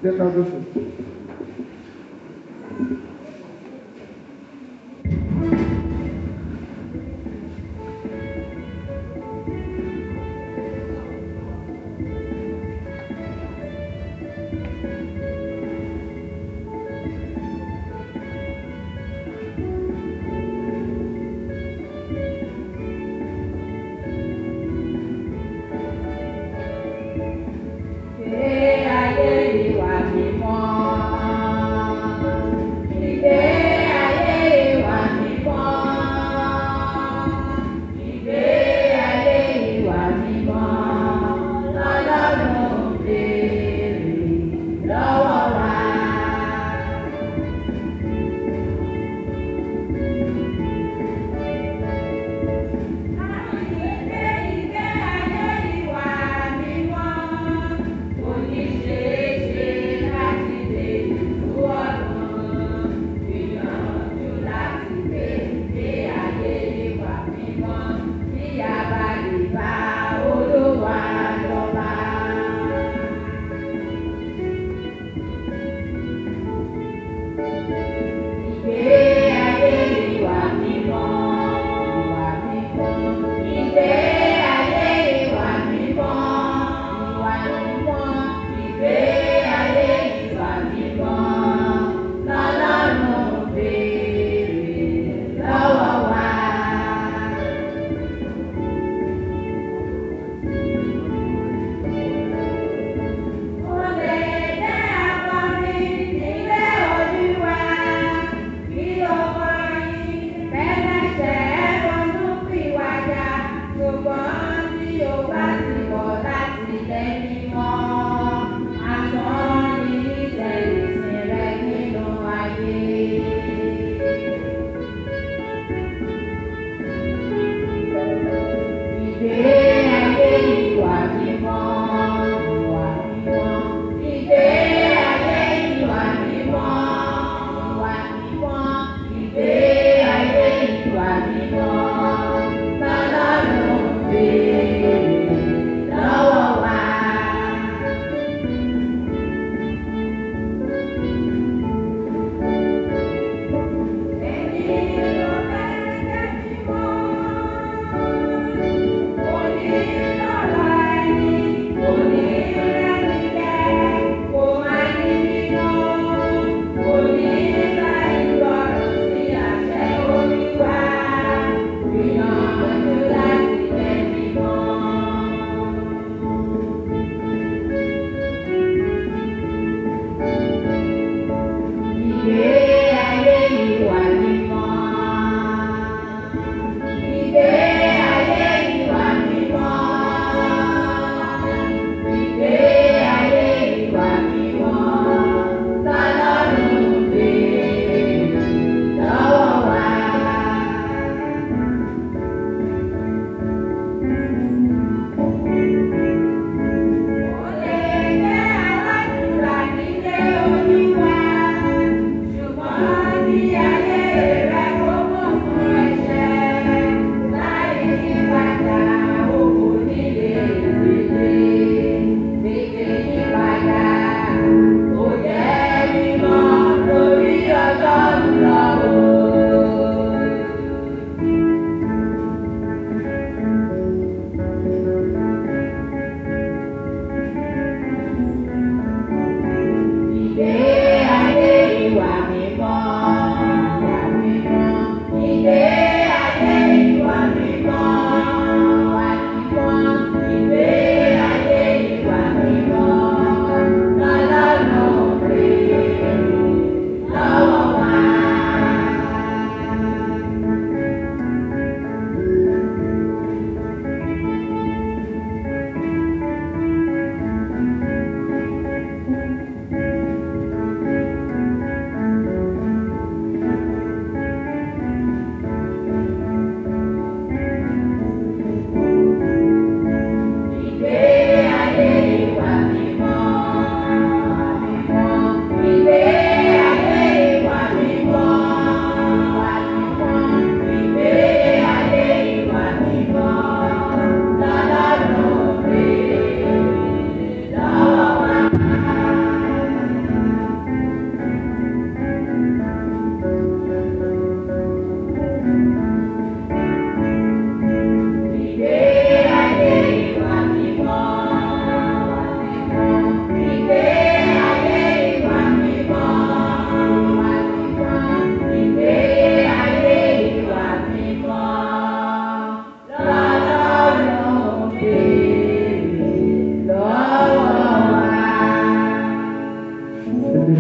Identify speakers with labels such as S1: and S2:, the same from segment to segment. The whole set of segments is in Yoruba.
S1: Jẹ́ ká lóṣù.
S2: Ṣé ayé ìwà mímọ́?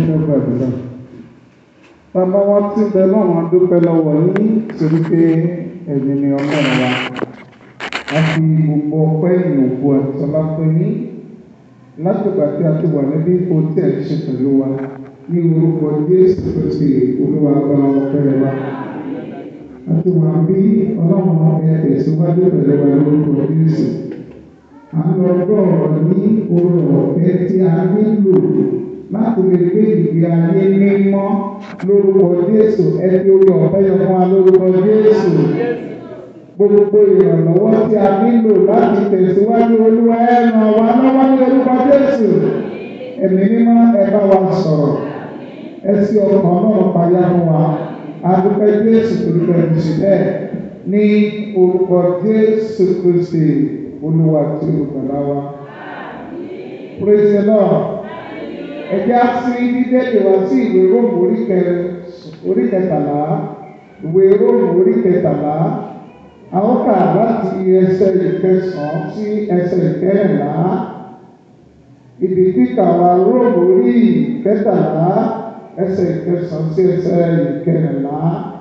S1: fẹ́ gbàdúrà. Bàbá wa tí ń bẹ náà wọn dúpẹ́ lọ́wọ́ yín torí pé ẹ̀yin ni ọlọ́run wa. A fi gbogbo ọpẹ́ ìyòkù àti ọlá fún yín. Látìgbà tí a ti wà níbí ipò tí ẹ̀ ń ṣe pẹ̀lú wa ní orúkọ Jésù Kristi Olúwa gba ọpẹ́ wa. A ti wà bí ọlọ́run ẹ tẹ̀síwájú pẹ̀lú wa lórúkọ Jésù. À ń lọ gbọ́ ọ̀rọ̀ ní orí ọ̀fẹ́ tí a nílò láti lè gbé ìgbé ayé mímọ́ lórúkọ Jésù. Ẹ fi orí ọ̀fẹ́ yẹn fún wa lórúkọ Jésù. Gbogbo ìrànlọ́wọ́ tí a nílò láti tẹ̀síwájú Olúwa ẹ ràn wá lọ́wọ́ ní orúkọ Jésù. Ẹ̀mí mímọ́ ẹ bá wa sọ̀rọ̀. Ẹ sí ọkàn náà payá fún wa. Adúpẹ́ Jésù torípé ẹ ti ṣe bẹ́ẹ̀ ní orúkọ Jésù Kristi Olúwa tí olùgbàlà wa. Praise the Lord. Ẹ jẹ́ á sí dídéde wá sí ìwé Róòmù orí kẹ- orí kẹtàlá. Ìwé Róòmù orí kẹtàlá. A ó kà láti ẹsẹ̀ ìkẹsàn-án sí ẹsẹ̀ ìkẹrìnlá. Ibi kíkà wa Róòmù orí kẹtàlá ẹsẹ̀ ìkẹsàn-án sí ẹsẹ̀ ìkẹrìnlá.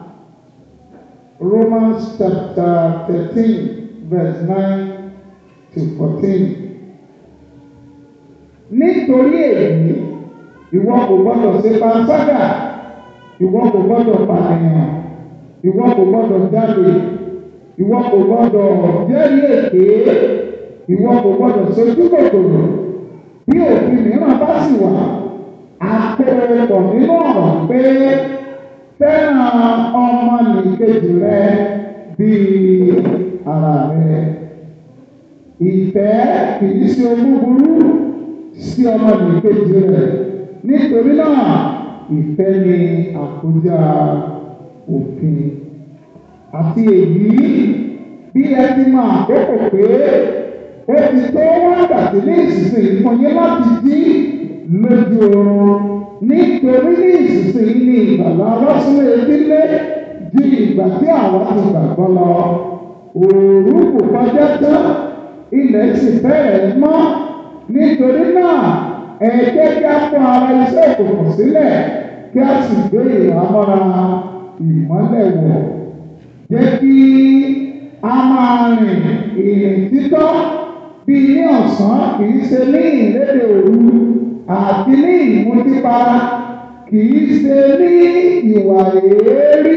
S1: Romans chapter thirteen verse nine to fourteen. Nítorí èyí, ìwọ kò gbọdọ̀ ṣe panṣágà, ìwọ kò gbọdọ̀ pànìyàn, ìwọ kò gbọdọ̀ jalè, ìwọ kò gbọdọ̀ jẹ́rìí èké, ìwọ kò gbọdọ̀ sojú kòkòrò. Bí òfin mìíràn bá sì wà, àpẹẹrẹ nínú ọ̀rọ̀ pé fẹ́ràn ọmọnìkejì rẹ bíi ara rẹ. Ìfẹ́ kìí ṣe ohun búburú sí ọmọnìkejì rẹ̀. Nítorí náà, ìfẹ́ ni àkójá òfin. Àti èyí, bí ẹ ti mọ àkókò pé ó ti tó wákàtí ní ìsinsìnyí fún yín láti jí lójú oorun. Nítorí ní ìsinsìnyí ni ìgbàlá ọlọ́sùn etílé ju ìgbà tí àwọn ti gbàgbọ́ lọ. Òòrùn kò kọjá tán ilẹ̀ sì fẹ́rẹ̀ mọ́ nítorí náà ẹ jẹ́ kí a fún ara iṣẹ́ òkùnkùn sílẹ̀ kí a sì gbé ìhámọ́ra ìmọ́lẹ̀ wọ̀ jẹ́ kí a máa rìn ìrìn títọ́ bí ní ọ̀sán kì í ṣe ní ìlédè òru àti ní ìmútípara kì í ṣe ní ìwà èérí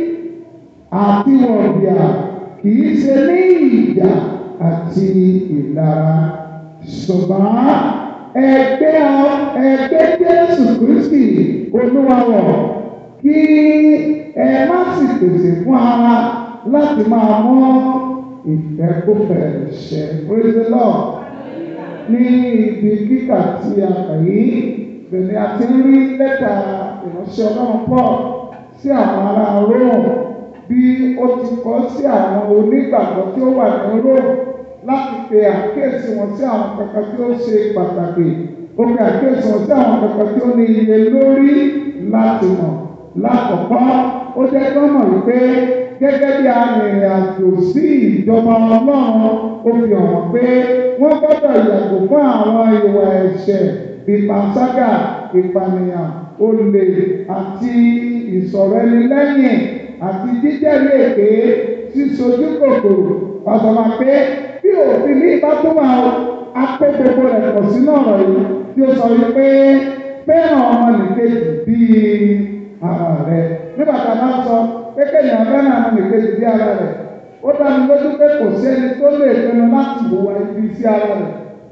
S1: àti wọ̀bìà kì í ṣe ní ìjà àti ìlara ṣùgbọ́n ẹgbẹ́ ẹgbẹ́ Jésù Kristi Olúwa wọ̀ kí ẹ má sì pèsè fún ara láti máa mọ́ ìfẹ́kùfẹ́ ṣẹ praise the Lord ní ibi kíkà tí a kà yìí bẹ̀rẹ̀ a ti ń rí lẹ́tà ìránṣẹ́ Ọlọ́run Paul sí àwọn ará Róòmù bí ó ti kọ sí àwọn onígbàgbọ́ tí ó wà ní Róòmù láti pe àkíyèsí wọn sí àwọn kankan tí ó ṣe pàtàkì ó pe àkíyèsí wọn sí àwọn kankan tí ó ní iye lórí láti mọ̀ lákọ̀ọ́kọ́ ó jẹ́ kí wọ́n mọ̀ wípé gẹ́gẹ́ bí arìnrìn àjò sí ìjọba Ọlọ́run ó fi hàn pé wọ́n gbọ́dọ̀ yàgò fún àwọn ìwà ẹ̀ṣẹ̀ ìpàṣágà ìpànìyàn olè àti ìsọ̀rọ̀ ẹni lẹ́yìn àti jíjẹ́rìí èké sísojú kòkòrò ọ̀sọ̀mà pé bí òfin ní ìbá tó wà ó apẹ́ gbogbo rẹ̀ pọ̀ sínú ọ̀rọ̀ yìí tí ó sọ wípé fẹ́ràn ọmọnìkejì bíi ara rẹ̀ nígbà tá a bá sọ pé kéèyàn fẹ́ràn ọmọnìkejì bíi ara rẹ̀ ó dá mi lójú pé kò sí ẹni tó lè pinnu láti hùwà ibi sí ara rẹ̀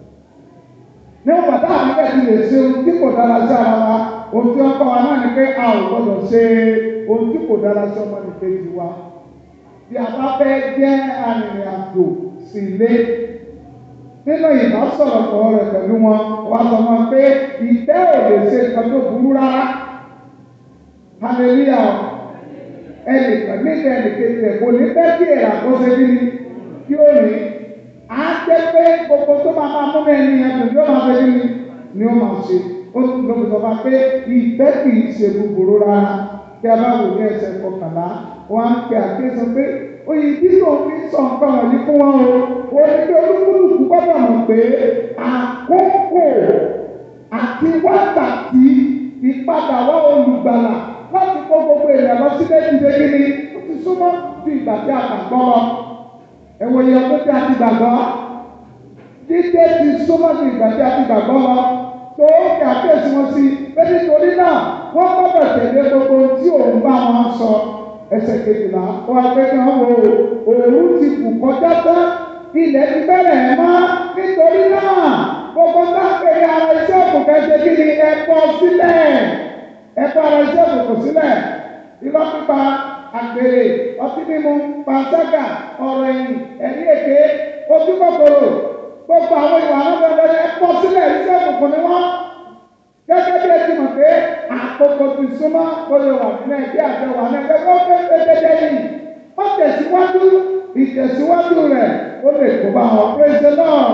S1: níwọ̀n bàtà àwọn ẹgbẹ́ ti lè ṣe ohun tí kò dára sí ara wa ohun tí wọ́n kọ́ wa náà ni pé a ò gbọ́dọ̀ ṣe ohun tí kò dára sí ọmọnìkejì wa bí a bá fẹ́ jẹ́ arìnrìn-àjò sí ilé nínú ìbásọ̀rọ̀pọ̀ rẹ̀ pẹ̀lú wọn wà sọ wọn pé ìfẹ́ ò lè ṣe nǹkan tó burú rárá hallelujah ẹnìkan níbi ẹnìkejì ẹ̀ kò ní fẹ́ kí èrà kó ṣe bí kí ó rìn á jẹ́ pé gbogbo tó máa máa mú mi ẹni yẹn tó yóò máa ṣe bí ni ó máa ṣe ó sì lóbi sọ fún pé ìfẹ́ kì í ṣe búburú rárá kí a bá wò ní ẹsẹ̀ kọkànlá wọn á pe àkíyèsí pé oyè tí yóò fi sọ nǹkan wọ̀nyí fún wọn o ó ní pé olúkúlùkù gbọ́dọ̀ mọ̀ pé àkókò àti wákàtí ipá ìpadà wá olùgbàlà láti kó gbogbo èèyàn lọ sílé ìdíje gíní ó ti súnmọ́ ju ìgbà tí a gbàgbọ́ lọ. ẹ̀wọ̀ iye ọdún tí a ti gbàgbọ́ dídé ti súnmọ́ ju ìgbà tí a ti gbàgbọ́ lọ tó kí àkéèsí wọn sí pé nítorí náà wọ́n gbọ́dọ̀ tẹ̀lé gbogbo tí òun bá wọn sọ ẹsẹ̀ kejìlá wọ́n á pé kí wọ́n wo òun ti kù kọjá tán ilẹ̀ ti bẹ̀rẹ̀ ẹ̀ mọ́ nítorí náà gbogbo táǹkìrì ara iṣẹ́ òkùnkùn ṣe kí ni ẹ̀kọ́ sílẹ̀ ẹ̀kọ́ ara iṣẹ́ òkùnkùn sílẹ̀ irọ́ pípa àgbèrè ọtí mímu pàṣẹ́gà ọ̀rọ̀ ẹ̀yìn ẹ̀rí èké ojú kòkòrò gbogbo àwọn ìwà alábẹ́rẹ́ ẹ̀kọ́ sílẹ̀ iṣẹ́ òkùnkùn ni wọ́n gẹ́gẹ́ bí ẹ ti mọ̀ pé àkókò ti súnmọ́ kó lè wà nínú ẹgbẹ́ àjọ wà ní ẹgbẹ́ tó fẹ́ fẹ́ dédé yìí ó tẹ̀síwájú ìtẹ̀síwájú rẹ̀ ó lè kó bá wọn péjọ náà.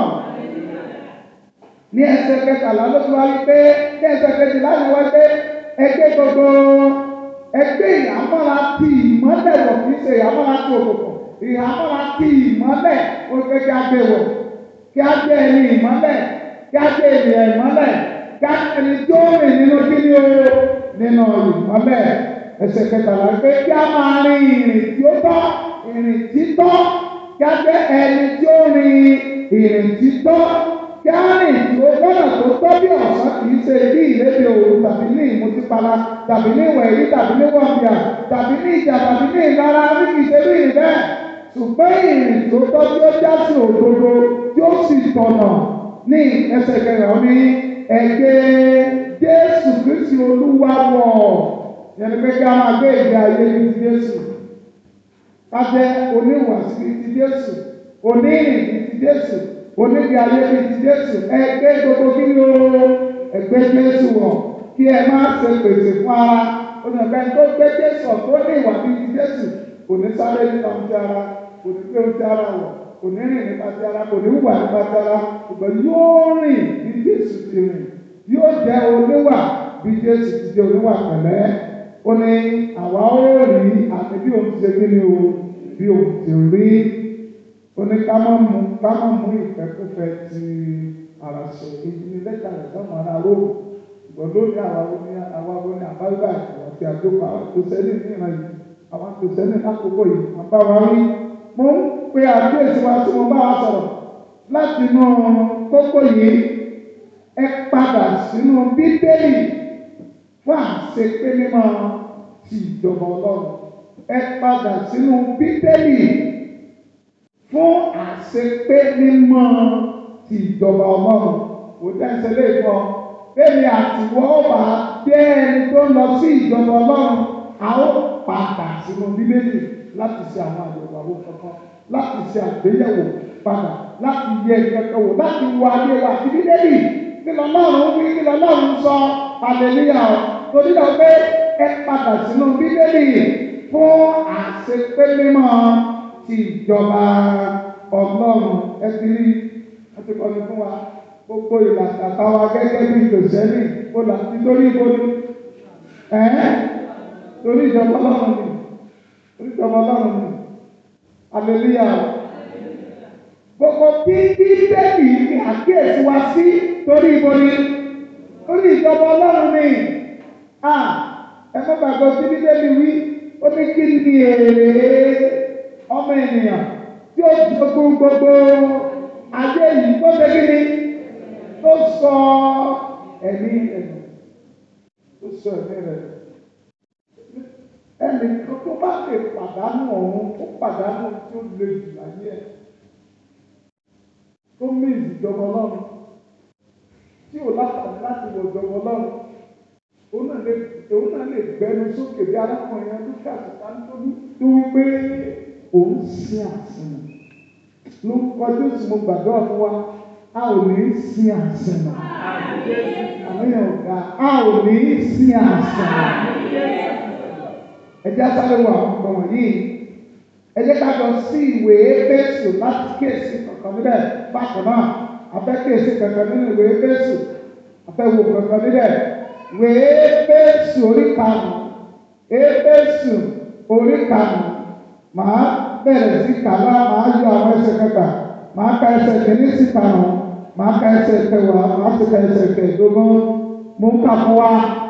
S1: ní ẹsẹ̀ kẹtàlá ló ti wá wí pé ní ẹsẹ̀ kejìlá ni wọ́n gbé ẹgbẹ́ gbogbo ẹgbẹ́ ìyàmọ́ra ti ìmọ́lẹ̀ wọ̀ kì í ṣe ìyàmọ́ra ti òkùnkùn ìyàmọ́ra ti ìmọ́lẹ̀ ó gbé kí á gbé wọ̀ kí á gbé ẹni ìmọ́lẹ̀ kí á gbé ènìyàn ìmọ́lẹ̀ káàkiri tó rìn nínú kíni o nínú ìmọ́lẹ̀ ẹsẹ̀ kẹtàlá pé kí a máa rin ìrìn tí ó tọ́ ìrìn títọ́ kí a jẹ́ ẹni tí ó rin ìrìn títọ́ kí a rìn tí ó gbọ́dọ̀ tó tọ́ bí ọ̀sán kì í ṣe bí ìlédè òru tàbí ní ìmútípara tàbí ní ìwẹ̀rí tàbí ní wọ̀nbíà tàbí ní ìjà tàbí ní ìlara bí kì í ṣe bí ìrìn bẹ́ẹ̀ ṣùgbọ́n ìrìn tó tọ́ tí ó já sí òdodo tí ó sì tọ̀nà ní ẹsẹ̀ kẹrìnlá ní ẹgbẹ́ Jésù Kristi Olúwa wọ̀ yẹn pé kí a máa gbé ìgbé ayé ní ti Jésù ká jẹ́ oníwàsí ní ti Jésù onírìn ní ti Jésù onígbé ayé ní ti Jésù ẹgbẹ́ gbogbo kí ni o ẹgbẹ́ Jésù wọ̀ kí ẹ má ṣe pèsè fún ara onígbà tó gbé Jésù tó ní ìwà ní ti Jésù kò ní sáré nípa ti ara kò ní gbé ti ara wọ̀ kò ní rìn nípa ti ara kò ní wùwà nípa ti ara ṣùgbọ́n yóò rìn bí Jésù ti rìn yóò jẹ́ oníwà bí Jésù ti jẹ́ oníwà pẹ̀lẹ́ ó ní àwa ó rí àti bí òun ti ṣe kí ni o bí òun ti rí ó ní ká má mú ká má mú ìfẹ́kúfẹ́ ti ara ṣe èyí ni lẹ́tà rẹ̀ sọ́mọ ara róòmù ṣùgbọ́n lónìí àwa ó ní àwa ó ní àbáyọ̀ àti àjọpọ̀ àwọn tó sẹ́ni ní ìran yìí àwọn tó sẹ́ni lákòókò yìí wọ́n bá wa rí mo ń pe àkíyèsí wa tí mo bá wa sọ̀rọ̀ láti inú kókó yìí ẹ padà sínú bíbélì fún àṣepé mímọ́ ti ìjọba ọlọ́run ẹ padà sínú bíbélì fún àṣepé mímọ́ ti ìjọba ọlọ́run kò dẹ́sẹ̀ lè kọ́ bẹ́ẹ̀ni àtiwọ́ ọba jẹ́ ẹni tó ń lọ sí ìjọba ọlọ́run a ó padà sínú bíbélì láti ṣe àwọn àyẹ̀wò àwọn kankan láti ṣe àgbéyẹ̀wò padà láti yẹ ìkẹ́kẹ́ wò láti wo ayé wa àti bíbélì kí lọ́lọ́run wí kí lọ́lọ́run sọ hallelujah torí lọ pé ẹ padà sínú bíbélì fún àṣepé mímọ́ ti ìjọba ọlọ́run ẹ ti rí ẹ ti kọ́ni fún wa gbogbo ìlàkàtà wa gẹ́gẹ́ bí ìtòsẹ́lì kó là ti torí ibo ni ẹ́ torí ìjọba ọlọ́run ni torí ìjọba ọlọ́run ni hallelujah gbogbo bí bíbélì ní àkíyèsí wa sí torí ibo ni torí ìjọba ọlọ́run ni a ẹ má gbàgbọ́ sí bíbélì wí ó ní kí ni èrè ọmọ ènìyàn tí ó jogún gbogbo ayé yìí tó ṣe kí ni tó sọ ẹ̀mí rẹ̀ tó sọ ẹ̀mí rẹ̀ ẹnì kan tó bá lè pàdánù ọ̀hún ó pàdánù tí ó le jù láyé ẹ̀ tó mí ìjọba ọlọ́run tí ò láǹfààní láti wọ ìjọba ọlọ́run òun náà lè òun náà lè gbẹnu sókè bí arákùnrin yẹn lókè àtúntà nítorí tó wí pé òun sin àsìn ló ń kọjú sí mo gbàdúrà fún wa a ò ní sin àsìn náà àwọn èèyàn ò ga a ò ní sin àsìn náà ẹ jẹ́ sáré wọ àwọn ọmọ wọ̀nyí ẹ jẹ́ ká lọ sí ìwé Éfésù láti kíyèsí kankan níbẹ̀ bákan náà abẹ́ kíyèsí kankan nínú ìwé Éfésù abẹ́ wo kankan níbẹ̀ ìwé Éfésù orí karùn-ún Éfésù orí karùn-ún màá bẹ̀rẹ̀ sí kàlá màá yọ àwọn ẹsẹ̀ kẹta màá ka ẹsẹ̀ kìíní sí karùn-ún màá ka ẹsẹ̀ kẹwàá màá sì ka ẹsẹ̀ kẹẹ̀dógún mò ń kà fún wa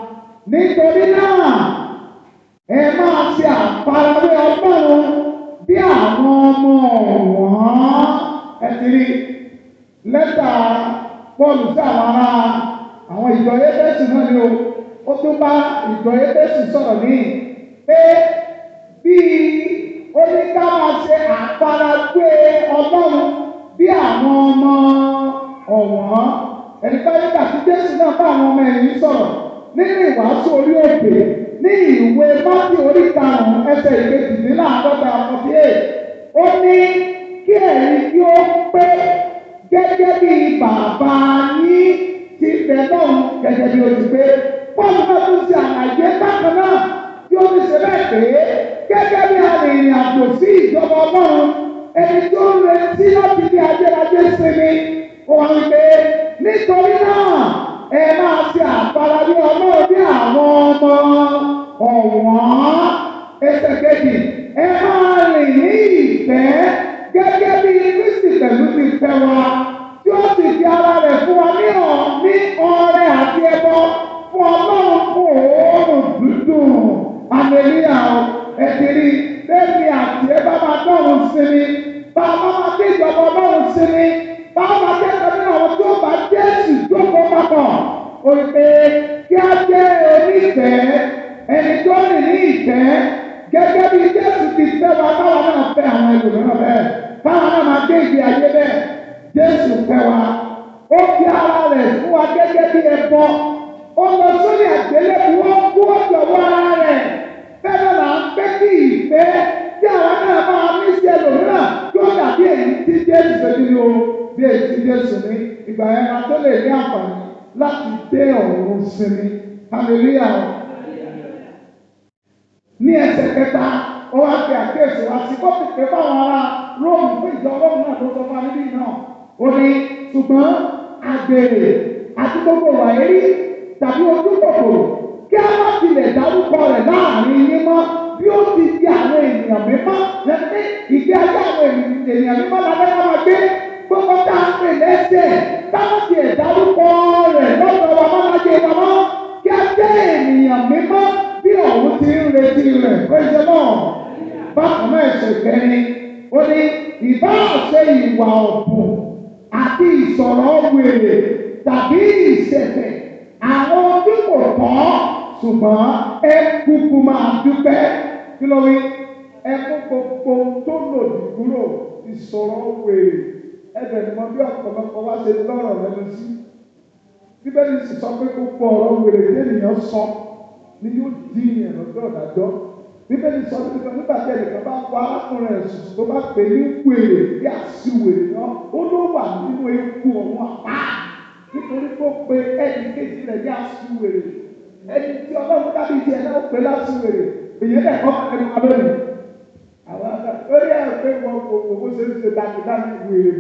S1: nítorí náà ẹ máa ṣe àfarawé ọlọ́run bí àwọn ọmọ ọ̀wọ́n ẹ ti rí lẹ́tà Pọ́ọ̀lù sí àwọn ará àwọn ìjọ Éfésù náà ni o ó tún bá ìjọ Éfésù sọ̀rọ̀ ní pé bí ó ní ká máa ṣe àfarawé ọlọ́run bí àwọn ọmọ ọ̀wọ́n ẹni pé nígbà tí Jésù náà bá àwọn ọmọ ẹ̀yìn sọ̀rọ̀ nínú ìwàásù orí òkè ní ìwé mátì orí karùn-ún ẹsẹ̀ ìkejìléláàádọ́ta forty eight ó ní kí ẹ̀yin kí ó pé gẹ́gẹ́ bí bàbá yín ti bẹ̀ náà gẹ́gẹ́ bí o ti pé pọ́ọ̀lù náà tún ṣe àlàyé bákan náà tí ó ti ṣe bẹ́ẹ̀ pé gẹ́gẹ́ bí arìnrìn àjò sí ìjọba ọlọ́run ẹni tó ń retí láti bí ajẹ́rajẹ́ sinmi ó wá ń pé nítorí náà ẹ máa ṣe àfarawé ọlọ́run bí àwọn ọmọ ọ̀wọ́n ẹsẹ̀ kejì ẹ máa rìn ní ìfẹ́ gẹ́gẹ́ bí Kristi pẹ̀lú ti fẹ́ wa tí ó sì fi ara rẹ̀ fún wa ní ọ̀ ní ọrẹ àti ẹbọ fún ọlọ́run fún òórùn dúdùn àmẹ́líà ẹ̀dìrí bẹ́ẹ̀ni àti ẹ bá máa dọ́run sinmi bá a bá máa dé ìjọba ọlọ́run sinmi bá a máa dé ìjọba àwọn tó bá Jésù jókòó papọ̀ òrìpé kí á jẹ́ onífẹ̀ẹ́ ẹni tó rìn ní ìfẹ́ gẹ́gẹ́ bí Jésù ti fẹ́ wa káwa náà fẹ́ àwọn ẹlòmíràn bẹ́ẹ̀ káwa náà máa gbé ìgbé ayé bẹ́ẹ̀ Jésù fẹ́ wa ó fi ara rẹ̀ fún wa gẹ́gẹ́ bí ẹbọ ó lọ sórí àgbélébùú ó kú ọ̀dọ̀wọ́ ara rẹ̀ bẹ́ẹ̀ náà là ń pé kí ìfẹ́ tí àwọn náà máa ní sí ẹlòmíràn yóò dàbí èyí tí Jésù ṣe ní o bí èyí tí Jésù ní ìgbà yẹn máa tó lè ní àǹfààní láti dé ọ̀run sinmi hallelujah ní ẹsẹ̀ kẹta ó wá fi àkíyèsí wá sí kó pèpè fáwọn ará róòmù fún ìjọ róòmù náà tó sọ fún alẹ́ bíi náà ó ní ṣùgbọ́n àgbèrè àti gbogbo wàyérí tàbí ojú kòkòrò kí a má tilẹ̀ dárúkọ rẹ̀ láàrin yín mọ́ bí ó ti di àwọn ènìyàn mímọ́ lẹ́sìn ìgbé ayé àwọn ènìyàn mímọ́ la fẹ́ máa gbé gbogbo tá a pè lẹ́sẹ̀ táwọn ti ẹ̀ dárúkọ rẹ̀ lọ́dọ̀ wa máa lájẹ wa mọ́ kí a jẹ́ ènìyàn mímọ́ bí ọ̀hún ti ń retí rẹ̀ pẹ́sẹ́ náà bákan náà ẹ̀sẹ̀ kẹrin ó ní ìbá ṣe ìwà ọ̀bùn àti ìsọ̀rọ̀ wèrè tàbí ìṣẹ̀fẹ̀ àwọn tí kò tọ́ ṣùgbọ́n ẹ kúkú máa dúpẹ́ kí ló wí ẹ kó gbogbo tó lòdì kúrò ìsọ̀rọ̀ wèrè ẹbẹ̀ ni mo bí ọ̀pọ̀lọpọ̀ wá ṣe lọ́rọ̀ lẹ́nu sí bíbélì sì sọ pé gbogbo ọ̀rọ̀ wèrè lẹ́nìyàn sọ ni yóò di ìyẹn lọ́jọ́ ìdájọ́ bíbélì sọ pé nígbà tí ẹnìkan bá wá arákùnrin ẹ̀sùn tó bá pè ní wèrè bí àṣìwèrè náà ó ló wà nínú eku ọ̀hún àpá nítorí tó pe ẹnì kejì rẹ̀ bí àṣìwèrè ẹni tí ọlọ́run dábì tí ẹ̀ náà pè láṣìwèrè èyí ẹ̀ kọ́ ẹni wà lónìí àwọn àgbà lórí ẹ̀ pé wọ́n owó ṣe ń ṣe dákúdákú wèrè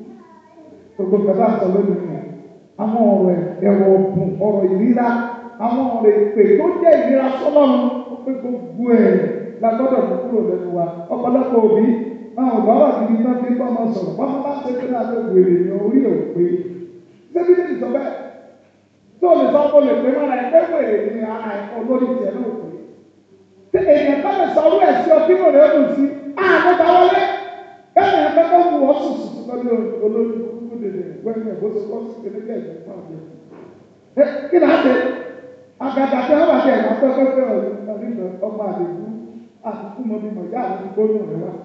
S1: bú gbogbo kẹfà sọ lónìí nìyẹn àwọn ọ̀rọ̀ ẹ̀rọ ọ̀bùn ọ̀rọ̀ ìríra àwọn ọ̀rọ̀ ìpè tó jẹ́ ìríra sọ́lọ́run ó pé gbogbo ẹ̀ la gbọ́dọ̀ mú kúrò lẹ́nu wa ọ̀pọ̀lọpọ̀ òbí àwọn ọ̀gá gidi náà fi ń bọ́ ọmọ sọ̀rọ̀ bọ́n bá ṣe pé náà ló wèrè ní orí òpè ṣébí ní ìsọ bẹ́ẹ̀ tó lè sọ pé lè pé mọ́ra ẹgbẹ́ wèrè ní ara ẹ̀kọ́ lórí tiẹ̀ náà pé tí èèyàn bá lè sọ ọwọ́ ẹ̀ sí ọtí mọ̀ rẹ̀ ó dùn sí àgbẹ̀ta wọlé bẹ́ẹ̀ ni ẹgbẹ́ tó wù ọ́ sùn sùn lórí olórí kúkú dèdè wẹ́gbẹ́ bó ṣe kọ́ sí kékeré ẹ̀jẹ̀ fún àgbẹ̀. ẹ kí ni a ṣe àgàdà tí wọ́n bá ṣe ẹ̀ka pẹ́pẹ́pẹ́ ọ̀rẹ́ ọmọ àdìgún àtúntò mọ́ bí mọ̀ yá àwọn gbóyún rẹ̀ wá.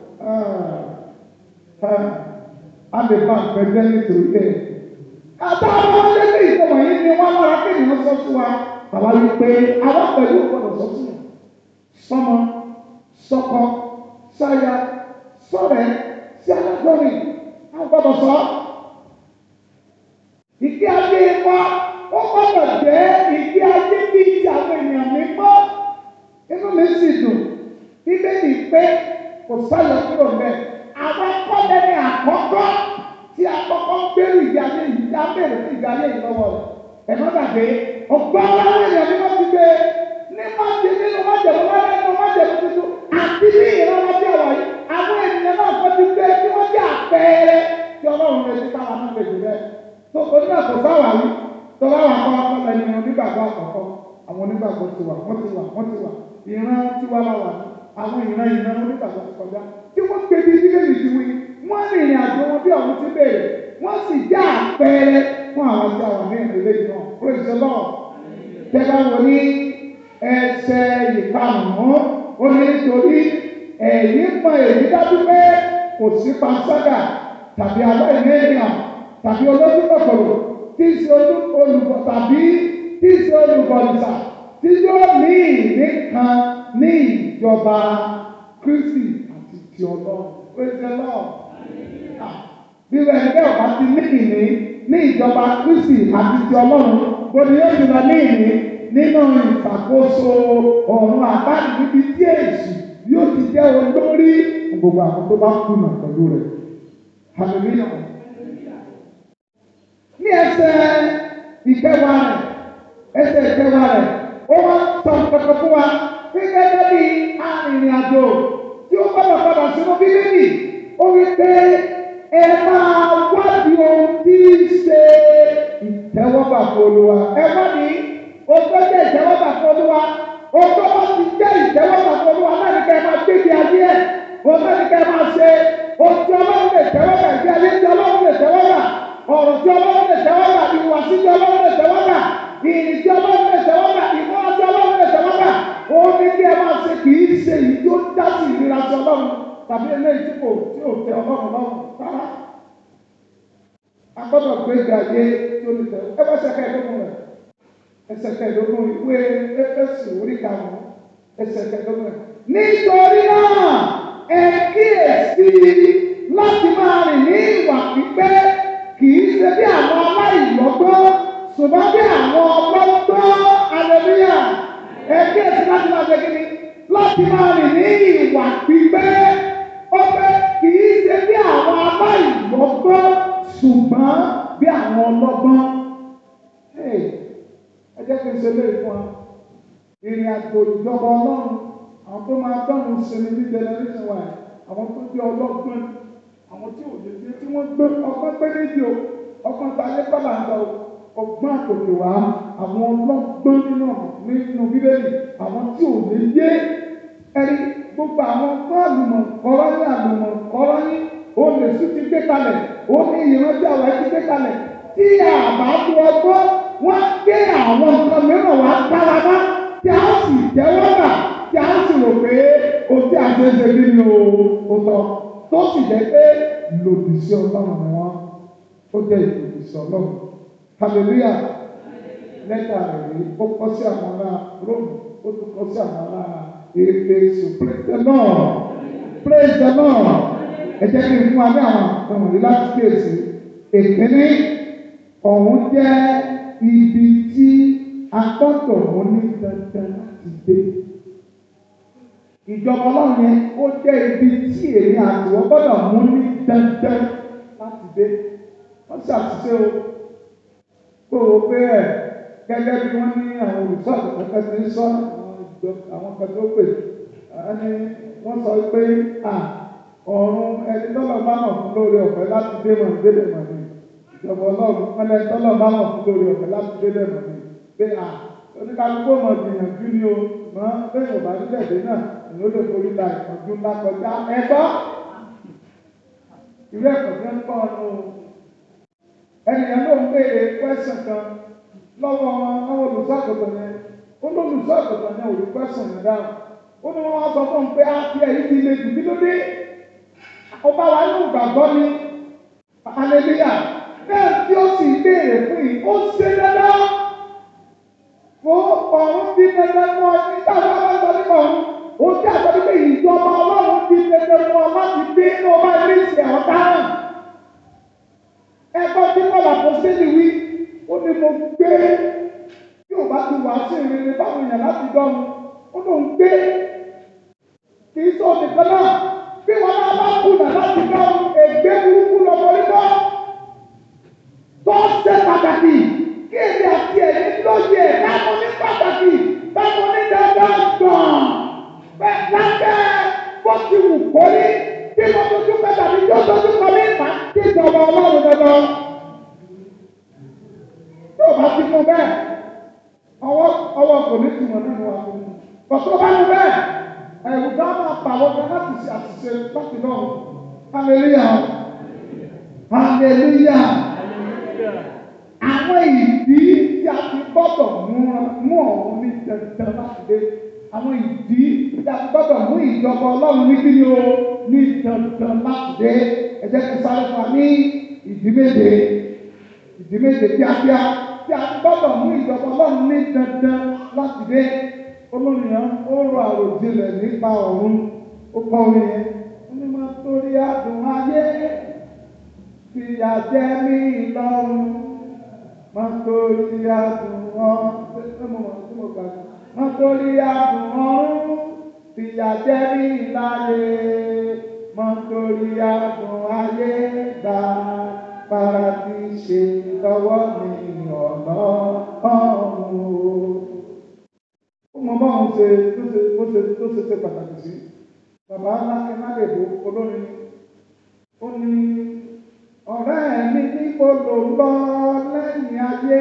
S1: a lè bá nǹkan jẹ́ nítorí ẹ̀. àtàwọn ọmọdé ní ìfọwọ́ yìí ni wọ́n lára kí ènìyàn sọ fún wa. àwa yìí pé àwọn pẹ̀lú gbọ́dọ̀ sọ fún wọn. sọmọ sọkọ sáyà sọ̀rẹ́ sí alágbọ́nrin àwọn gbọ́dọ̀ sọ. Ìgbé ayé wa ó gbọ́dọ̀ jẹ́ ìgbé ayé bí ti àwọn ènìyàn mi mọ́. Inú mi sì dùn. Bíbélì pé kò sáyọ kúrò mẹ́. Àwọn akọ́lẹ̀ ní àkọ́kọ́ tí àkọ́kọ́ ń gbèrú ìgbé ayé yìí dá bẹ̀rẹ̀ sí ìgbé ayé yìí lọ́wọ́ rẹ̀. Ẹ̀mọ́ gbàgbé ọgbọ́n àwọn ènìyàn mi wọ́n ti gbé ní májè nínú májèmú wọlé nínú májèmú tuntun àti ní ìrànlọ́ bí ọ̀rọ̀ yìí àwọn ènìyàn náà kọ́ ti gbé tí wọ́n jẹ́ àpẹẹrẹ tí ọlọ́run lè ti káwa náà lè jù bẹ́ẹ̀. tó o ní àtọ̀ sáwà wí tó bá wà kọ́ ọkọ lẹ́nu ìrìn onígbàgbọ́ àkọ́kọ́ àwọn onígbàgbọ́ ti wà wọ́n ti wà wọ́n ti wà ìran tiwa la wà àwọn ìran ìran onígbàgbọ́ ti kọjá tí wọ́n gbé bí bíbélì ti wí wọ́n rìnrìn àjò wọn bí ọ̀hún ti bèrè wọ́n sì já àpẹẹrẹ fún àwọn tí a wà ní ìrìnlẹ̀ yìí náà praise the Lord tẹ́lá wọ ní ẹsẹ̀ ìkarùn-ún ó ní nítorí ẹ̀yìn mọ èyí dájú pé kò sí panṣágà tàbí aláìní ènìyàn tàbí olójú kòkòrò tí í ṣe olùkọ́ tàbí tí í ṣe olùkọ́nìṣà tí yóò ní ìní kan ní ìjọba Kristi àti ti Ọlọ́run praise the Lord bí wọ́n ẹgbẹ́ ọ̀bá ti ní ìní ní ìjọba Kristi àti ti Ọlọ́run bóni yóò ti lọ ní ìní nínú ìṣàkóso ọ̀run àbáyé níbi tí èsì yóò ti jẹ́ olórí gbogbo àwọn tó bá kùnà pẹ̀lú rẹ̀ hallelujah. ní ẹsẹ̀ ìkẹwàá rẹ̀ ẹsẹ̀ ìkẹwàá rẹ̀ ó wá sọ kankan fún wa pé gẹ́gẹ́ bí arìnrìn-àjò tí ó gbọ́dọ̀ padà sínú bíbélì ó wí pé ẹ máa wádìí ohun tí í ṣe ìtẹ́wọ́gbà fún Olúwa ẹ wádìí ohun tó jẹ́ ìtẹ́wọ́gbà fún Olúwa ohun tó bá ti jẹ́ ìtẹ́wọ́gbà fún Olúwa náà ní kẹ́ ẹ máa gbébi ayé ẹ̀ ohun náà ní kẹ́ ẹ máa ṣe ohun tí Ọlọ́run lè tẹ́wọ́gbà ìgbé ayé tí Ọlọ́run lè tẹ́wọ́gbà ọ̀rọ̀ tí Ọlọ́run lè tẹ́wọ́gbà ìhùwàsí tí Ọlọ́run lè tẹ́wọ́gbà ìrìn tí Ọlọ́run lè tẹ́wọ́gbà ìmúra tí Ọlọ́run lè tẹ́wọ́gbà òun ní kí ẹ máa ṣe kì í ṣe èyí tó dá sí ìlera tí Ọlọ́run tàbí eléyìí tí kò tí ò tẹ́ Ọlọ́run lọ́rùn rárá a gbọ́dọ̀ gbé ìgbé ayé tó lè tẹ ẹ bá ṣẹkẹ ẹdógún rẹ ẹsẹ̀ kẹẹ̀ẹ́dógún ìwé Éfésù orí karùnún ẹsẹ̀ kẹẹ̀ẹ́dógún rẹ. nítorí náà ẹ kíyèsí láti máa rìn ní ìwà pípé kì í ṣe bí àwọn aláìlọ́gbọ́n ṣùgbọ́n bí àwọn ọlọ́gbọ́n aleluya ẹ kíyèsí láti máa ṣe kíni láti máa rìn ní ìwà pípé ó pé kì í ṣe bí àwọn aláìlọ́gbọ́n ṣùgbọ́n bí àwọn ọlọ́gbọ́n. ẹ jẹ́ kí n ṣe léyìí fún wa ìrìn àjò ìjọba ọlọ́run àwọn tó máa dánwò sinmi ní generation wa àwọn tó jẹ́ ọlọ́gbọ́n àwọn tí ò lè ṣe tí wọ́n gbé ọgbọ́n pé méjì o ọgbọ́n ta lé bàbá ń lọ ọgbọ́n àtòkè wá àwọn ọlọ́gbọ́n nínú nínú bíbélì àwọn tí ò lè yé ẹni gbogbo àwọn tó àlùmọ̀ kọ́rọ́ ní àlùmọ̀ kọ́rọ́ ní olè sí ti gbé kalẹ̀ ó ní ìrántí àwọn ẹtí gbé kalẹ̀ tí àbá tó ọgbọ́n wọ́n gbé àwọn nǹkan mìíràn wá dára bá tí a sì jẹ́wọ́ bà tí a sì rò pé o tí a ṣe ṣe bí ni o tọ́ tó sì jẹ́ pé lòdì sí ọlọ́run ni wọ́n ó jẹ́ ìlòdì sí ọlọ́run hallelujah lẹ́tà rẹ̀ rí ó kọ́ sí àwọn ará Róòmù ó tún kọ́ sí àwọn ará Éfésù praise the Lord praise the Lord ẹ jẹ́ kí n fún wa ní àwọn àwọn wọ̀nyí láti kíyèsí èkíní ọ̀hún jẹ́ ibi tí a gbọ́dọ̀ mú ní dandan láti dé ìjọba ọlọ́run yẹn ó jẹ́ ibi tí èmi àti wọ́n gbọ́dọ̀ mú ní dandan láti dé wọ́n ṣàtúnṣe o kó o pé ẹ̀ gẹ́gẹ́ bí wọ́n ní àwọn olùsọ́ àtẹ̀kẹ́kẹ́ ti ń sọ àwọn kan tó pè ẹni wọ́n sọ pé à ọ̀run ẹni tọ́lọ̀ bá mọ̀ fún lórí ọ̀fẹ́ láti dé mọ̀ délé mọ̀ ní ìjọba ọlọ́run wọn lẹni tọ́lọ̀ bá mọ̀ fún lórí ọ̀fẹ́ láti délé mọ̀ ní pé à oníkálukú mọ̀ gbìyànjú ni o mọ̀ bẹ́ẹ̀ ò bá nílẹ̀ dé náà ni ó lè forí la ìpọ́njú ńlá kọjá ẹgbọ́ ìwé ẹ̀kọ́ tí ń kọ́ ọ́nù ẹnìyàn ló ń béèrè pẹ́sàn kan lọ́wọ́ lọ́wọ́ olùsọ́àgùtàn yẹn ó ní olùsọ́àgùtàn yẹn ò rí pẹ́sàn yẹn dáhùn ó ní wọ́n wá sọ fún un pé á fi ẹ̀yìn ti le jù kí ló dé ọba wa ní ìgbàgbọ́ ni aleluya bẹ́ẹ̀ tí ó sì béèrè fún yìí ó ṣe dandan fún ọ̀run bí dandan mọ́ nígbà tí wọ́n bá sọ nípa ọ̀run ó jẹ́ àtọ́jú pé ìjọba ọlọ́run bí dandan mọ́ láti dé ní ọba ilé ìṣẹ̀ ọ̀daràn ẹgbẹ́ tí wọ́n là fún sílì wí ó ní mo gbé tí ò bá ti wà sí ìrìn báwọn èèyàn láti dọ́nu ó lóun gbé kì í sọ nìkan náà bí wọn náà bá kùnà láti dọ́nu ègbé burúkú lọ́mọ nígbà tó ṣe pàtàkì kí èmi àti ẹ̀mí lóye láwọn ní pàtàkì láwọn ní dandan gbọ̀n bẹ́ẹ̀ lábẹ́ bó ti wù kórí bí mo dojú pẹ́ tàbí tó dojú kọ mí mà kí ìjọba ọlọ́run dandan tó bá ti fún bẹ́ẹ̀ ọwọ́ ọwọ́ kò ní tìmọ̀ nínú wa fún un. Bọ̀tọ́ bá ní bẹ́ẹ̀, ẹ̀rù bá máa pa àwọn ọmọ láti ṣe àṣìṣe láti náà. Hallelujah. Hallelujah. Àwọn ìdí tí a ti gbọ́dọ̀ mú ọ̀hún ní dandan láti dé. Àwọn ìdí tí a ti gbọ́dọ̀ mú ìjọba ọlọ́run ní kí ni o ní dandan láti dé. Ẹ jẹ́ kí sáré fún wa ní ìdí méje. Ìdí méje kíákíá tí a ti gbọ́dọ̀ mú ìjọba ọlọ́run ní dandan láti dé. Olóyìn ó rọ àròjinlẹ̀ nípa ọ̀run. Ó kọ́ orin yẹn. Ó ní máa torí àdùn ayé fìyà jẹ mí lọ́rùn máa torí àdùn ọ̀run ṣé mo mọ̀ tí mo gbàgbọ́ máa torí àdùn ọ̀run fìyà jẹ mí láyé máa torí àdùn ayé gbà paradíṣe lọ́wọ́ mi ọ̀nà ọ̀run. ó mọ báwọn ṣe tó ṣe tó ṣe tó ṣe ṣe pàtàkì sí bàbá lákẹ́ má lè bo olórin ó ní ọ̀rẹ́ mi níbo ló lọ lẹ́yìn ayé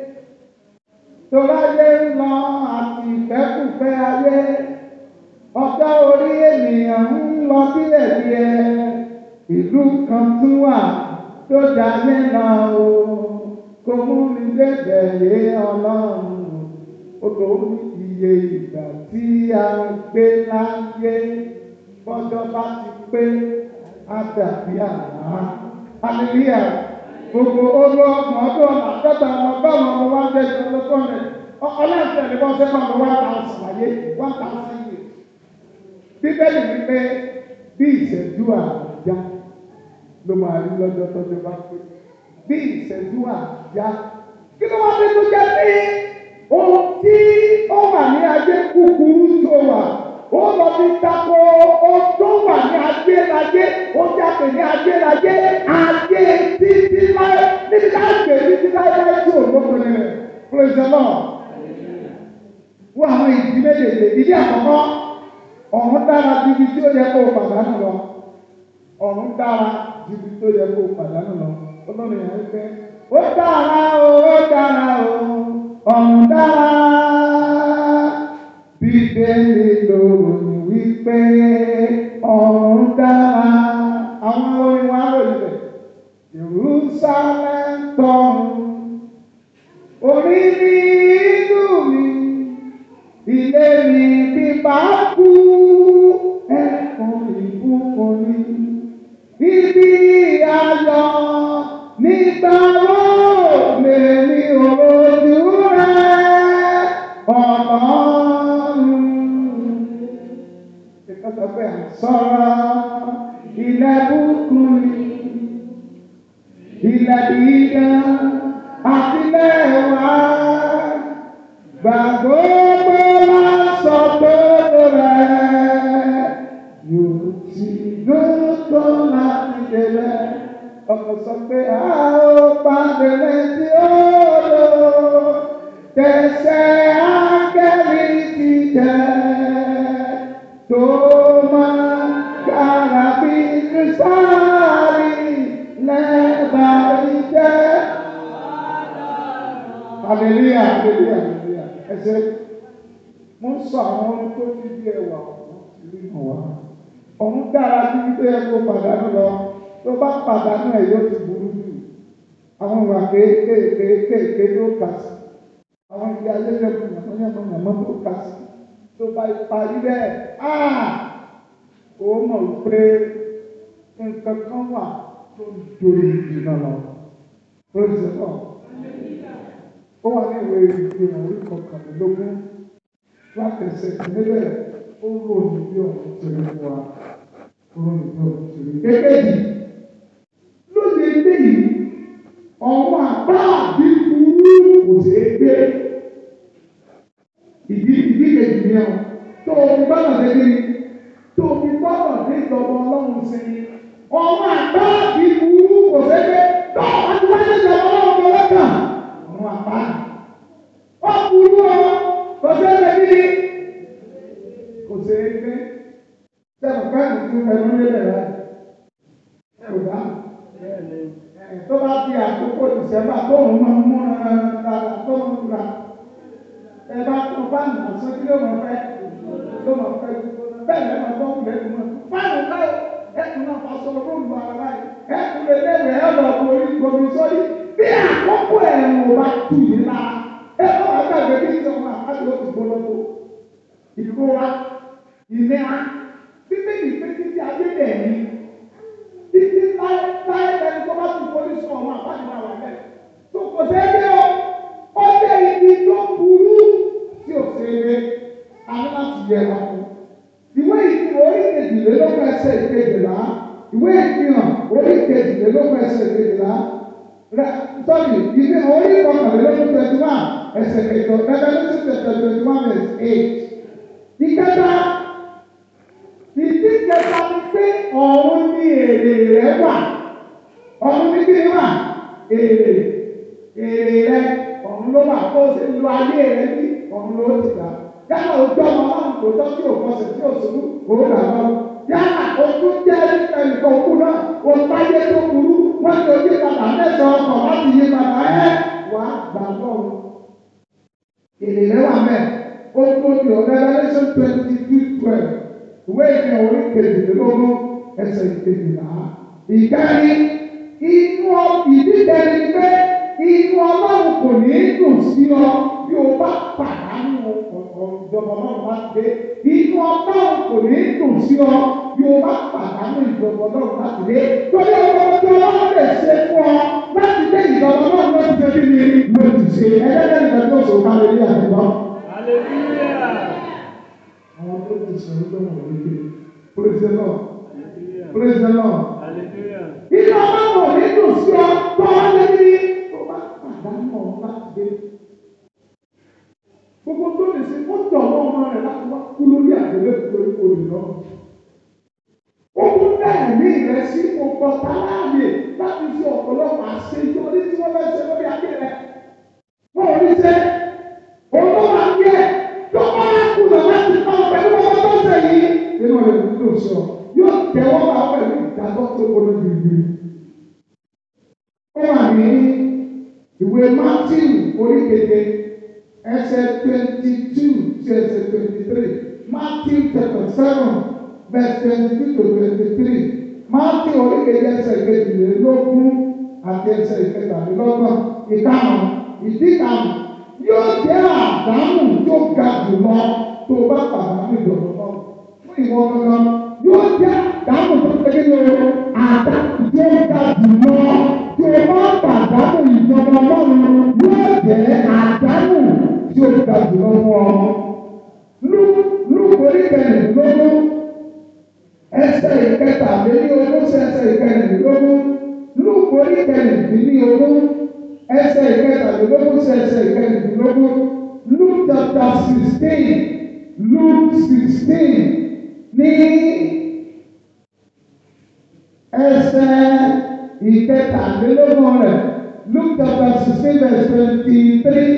S1: toráyé ń lọ àti ìfẹ́kùfẹ́ ayé ọjọ́ orí ènìyàn ń lọ díẹ̀díẹ̀ ìlú kan tún wà tó jayé lọ o kò mú mi débẹ̀ lé ọlọ́run ó lò ó ní iye ìgbà tí a gbé láyé bọ́jọ́ bá ti pé á dàbí àná hallelujah gbogbo olú ọgbọ̀n ọdún ọ̀nà àádọ́ta ọmọ ọgọ́rùn ọmọ wa jẹ́ ìjọba lọ́kọ́rẹ́ ọlọ́ọ̀tẹ̀ ní wọ́n sẹ́kọ̀ọ́ ọmọ one thousand láyé one thousand years bíbélì wípé bí ìṣẹ́jú àjá ló máa rí lọ́jọ́ tọ́jú bá pé bí ìṣẹ́jú àjá kí ló wá dé tó jẹ́ pé ohun tí ó wà ní ayé kúkúrú tó wà ó lọ fi tako ohun tó wà ní ayérayé ó jáde ní ayérayé ayé títí láé níbi ká gbé títí láé láé tí ò lókun rẹ̀ praise the lord. wọ́n àwọn ìdí méjèèjì ìdí àkọ́kọ́ ọ̀run dára ju ibi tí ó yẹ kó o pàdánù lọ ọ̀run dára ju ibi tó yẹ kó o pàdánù lọ olórí yẹn ń fẹ́ ó dára o ó dára o ọ̀run dára bíbélì lòròyìn wípé ọ̀run dára àwọn orin wa lòdì rẹ̀ Jerusalem tọ̀run orí mi inú mi ilé mi bí bá kú ẹ̀kọ́ ìbùkún mi ibi ayọ̀ nígbà wo lèmi òrojú rẹ̀ ọlọ́run. Ìkọ́sọ̀ pé à ń sọ̀rọ̀ ilẹ̀ bùkún mi ilẹ̀ dídá àti lẹ́wà gbàgbọ́ pé máa sọ pé rẹ̀ yóò ti gbọ́dọ̀ láti délẹ̀ ọkọ̀ sọ pé a ó pàdé létí odò tẹ̀sẹ̀ ángẹ́lì ti tẹ̀ tó máa kára bí kírísítálì lẹ́bàá ìjẹ́. Hallelujah, hallelujah, hallelujah. Ẹ ṣe mo ń sọ àwọn ohun tó fi bí ẹwà ọ̀hún ìlú ìmọ̀ wá. Ọ̀hún dára bí wípé ẹ kó pàdánù lọ. Tó bá pàdánù ẹ̀ yóò ti burú jù. Àwọn ìwà kéékèèké kéékèèké tó kà sí. Àwọn ìdí ayélujára yàmọ́ yàmọ́ yàmọ́ tó kà sí. Tó bá parí bẹ́ẹ̀, áà ó mọ̀ wípé nǹkan kan wà tó ń dorí ìdìnnà lọ. Praise the Lord ó wà ní ìwé ìgbìmọ̀ orí kọkànlélógún láti ẹsẹ̀ ìpínlẹ̀ ó ròyìn bí ọ̀run ti rí fún wa ròyìn bí ọ̀run ti rí. Èkejì lóde ilé yìí ọ̀hún àbá àbí burú kò ṣe é gbé. Ìdí ìdí kejì ni ọ̀ tó o fi gbọ́dọ̀ dé kí ni tó o fi gbọ́dọ̀ dé ìjọba ọlọ́run sí ni ọ̀hún àbá àbí burú kò ṣe é gbé tó o bá ti wáyé ìjọba ọlọ́run lọ́kàn àwọn àpá. Wọ́n burú ọ, kò sí ẹgbẹ́ kíni. Kò sí ẹgbẹ́. Sẹ́nu pẹ́ẹ́lú tí ó fẹnu lélẹ̀ rẹ̀. Ẹ ò dá. Tó bá di àkókò ìṣẹ́fà tó ń mọ mú dáadáa tó ń ra. Ẹ bá tún fáànù àṣọ kí ló máa fẹ́ ló máa fẹ́ gbogbo bẹ́ẹ̀ lẹ́nu ọgbọ́n kù lẹ́nu mọ́ fáànù náà ẹkùn náà fọṣọ róòlù ara báyìí ẹkùn lè léwèé ẹ lọ borí gbomi sórí bí àkókò ẹ̀rùn ò bá tù yín lára ẹ bá wà gbàgbé bí ìjọba àti ó ti gbólógbó ìrora ìnira bíbélì pé títí ayé dẹ̀ ní títí láyé láyé lẹni tó bá tún forí sọ ọmọ àbájá wà bẹ́ẹ̀ tó kò sẹ́yìn o ó jẹ́ ibi tó burú tí ò ṣe é àní láti yẹ wá fún. Ìwé ìfihàn orí kejìlélógún ẹsẹ̀ ìkejìlá ìwé ìfihàn orí kejìlélógún ẹsẹ̀ ìkejìlá rẹ sọ́ọ̀lì ìfihàn orí kọkànlélógún twenty one ẹsẹ̀ kẹjọ Revelation chapter twenty one verse eight. Ìkẹta ìdí kẹta ni pé ọ̀run ní èrè rẹ̀ wà ọ̀run ní kí ni wà èrè èrè rẹ̀ ọ̀run ló wà kó o ṣe lo ayé rẹ̀ bí ọ̀run ló ti gbà yálà ojú ọmọ ọlọ́run tó tọ́ tí ò kọsẹ̀ tí ò sùn òun là lọ yálà ojú jẹ́ ẹnìkan òkú náà o táyé tó burú wọ́n ti ojú padà mẹ́sàn-án ọkọ̀ láti yí padà ẹ́ wàá gbà lọ́run èrè rẹ̀ wà mẹ́ ó tó di Revelation twenty two twelve ìwé ìfihàn orí kejìlélógún ẹsẹ̀ ìkejìlá ìkẹrin inú ìdíje ni pé inú ọlọ́run kò ní dùn sí ọ bí o bá pàdánù ìjọba ọlọ́run bá dé inú ọlọ́run kò ní dùn sí ọ bí o bá pàdánù ìjọba ọlọ́run bá dé torí ọmọ tí ọlọ́run lè ṣe fún ọ láti dé ìjọba ọlọ́run ló ti ṣe bí mi ló ti ṣe ẹgbẹ́ nígbà tó sọ ká lè rí àtúntò. àwọn tó ti sọ ní gbọ́dọ̀ wọlé dé praise the Lord praise the Lord. inú ọlọ́run ò ní dùn sí ọ tó ọ lé ní tó bá pàdánù ọ̀run láti dé gbogbo tó lè ṣe ó tọ̀ ọ́ ọmọ rẹ̀ láti wá kú lórí àgbélé lórí olè lọ. ó tún dá ẹ̀mí rẹ̀ sí ọkọ̀ táláàyè láti fi ọ̀pọ̀lọpọ̀ àṣeyọrí tí wọ́n fẹ́ ṣe lórí ayé rẹ̀. wọ́n ò ní ṣe olówó àgbẹ̀ tó bá kùnà láti tọ́ pẹ̀lú ọmọ tó ṣe yìí. nínú rẹ̀ ló sọ yóò tẹ̀wọ́ bá pẹ̀lú ìdájọ́ tó gbọdọ̀ gbìgbì. ó wà ní ìwé Mátíù orí keje ẹsẹ̀ twenty two to ẹsẹ̀ twenty three Matthew chapter seven verse twenty two to twenty three Matthew oríkèjì ẹsẹ̀ kejìlélógún àti ẹsẹ̀ ìkẹtàlélọ́gbọ̀n ìkarùn ìdíkàrùn yóò jẹ́ àdánù tó ga jùlọ tó bá pàdánù ìdọ̀tọ̀ náà fún ìwọ gangan yóò jẹ́ àdánù tó tẹ́lẹ̀ ní o àdánù tó ga jùlọ tó bá pàdánù ìjọba ọlọ́run yóò jẹ́ àdánù tí ó ga jùlọ fún ọ. Lúkò orí kẹrìndínlógún ẹsẹ̀ ìkẹtàlélógún sí ẹsẹ̀ ìkẹrìndínlógún Lúkò orí kẹrìndínlógún ẹsẹ̀ ìkẹtàlélógún sí ẹsẹ̀ ìkẹrìndínlógún Luke chapter sixteen Luke sixteen ní ẹsẹ̀ ìkẹtàlélógún rẹ̀ Luke chapter sixteen verse twenty-three.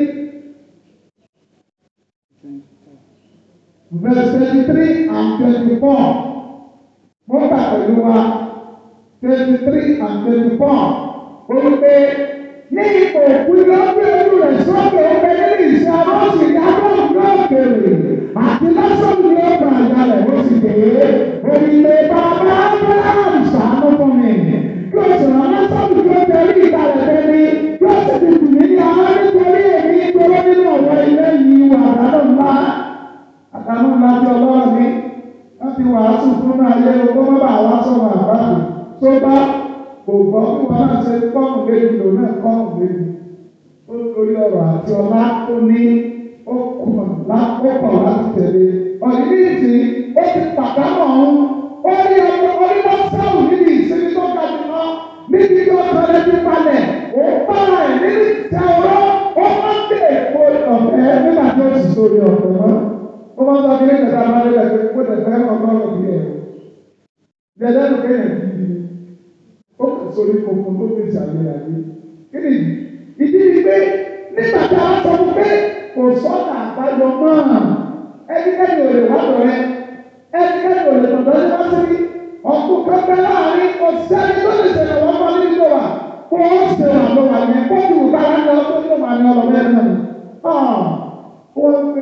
S1: verse twenty-three and twenty-four mo kà pẹ̀lú wa twenty-three and twenty-four ó ń pè ní ipò òkú ló gbé ojú rẹ̀ sókè ọgbẹ́ nínú ìṣe abọ́sì ní abọ́sì yóò kéré àti lọ́sọ̀rọ̀ ní ọgbà àjà rẹ̀ ó sì dé òyìnbó bàbá abraham ṣàánú fún mi yóò sì rán lọ́sọ̀rọ̀ tó tẹ̀lé ìkàlẹ̀ tẹ̀lé yóò sì ti tù mí ní àwọn nítorí èmi gbọ́dọ̀ nínú ọ̀rọ̀ ilé yìí wà lálọ́ ńlá àtàwọn ọmọdé ọlọ́run mi wọ́n ti wàásù fún ayé owó má bàa wá sọ̀rọ̀ àbáàbò tó bá kò gbọ́ fún wọn náà ṣe kọ́ọ̀mù méjì lò náà kọ́ọ̀mù méjì ó lórí ọ̀rọ̀ àti ọlá tó ní ó kùn lápò láti tẹ̀lé ọ̀nìyí ìtì ó ti pàdánù ọ̀hún ó rí ọmọ onímọ̀ sáwù níbi ìsinmi tó ga jù lọ níbi tí ó tọ́lẹ̀ ti palẹ̀ ó bára ẹ̀ nínú ìtẹ́ ọ̀rọ̀ ó má dé èkó ọ̀fẹ́ nígbà tí ó sì sórí ọ̀fẹ́ mọ́ ó máa ń sọ kí ní kẹta máa ń lé ẹgbẹ́ kó tẹ̀ fẹ́ ọgbọ́n ọ̀gbìn ẹ̀ dẹ̀dẹ́ ló kéèyàn gidi ni ó kà sórí kòkó tó fi ṣàlẹ̀ ayé kí ni ìdí ni pé nígbà tí a sọ fún pé kò sọ́nà àbáyọ mọ́ ẹnikẹ́ni ò lè wá lọ́rẹ́ ẹnikẹ́ni ò lè tọ̀dọ̀ ní wọ́n sí ọkùn kẹfẹ́ láàrin ọ̀sẹ́ni tó lè ṣẹlẹ̀ wọ́n mọ́ nínú wa kó o ṣe wà lọ́wọ́ yẹn kó o dùn bára ní ọdún tó máa ní ọlọ́mọ ẹ̀ náà wọ́n pe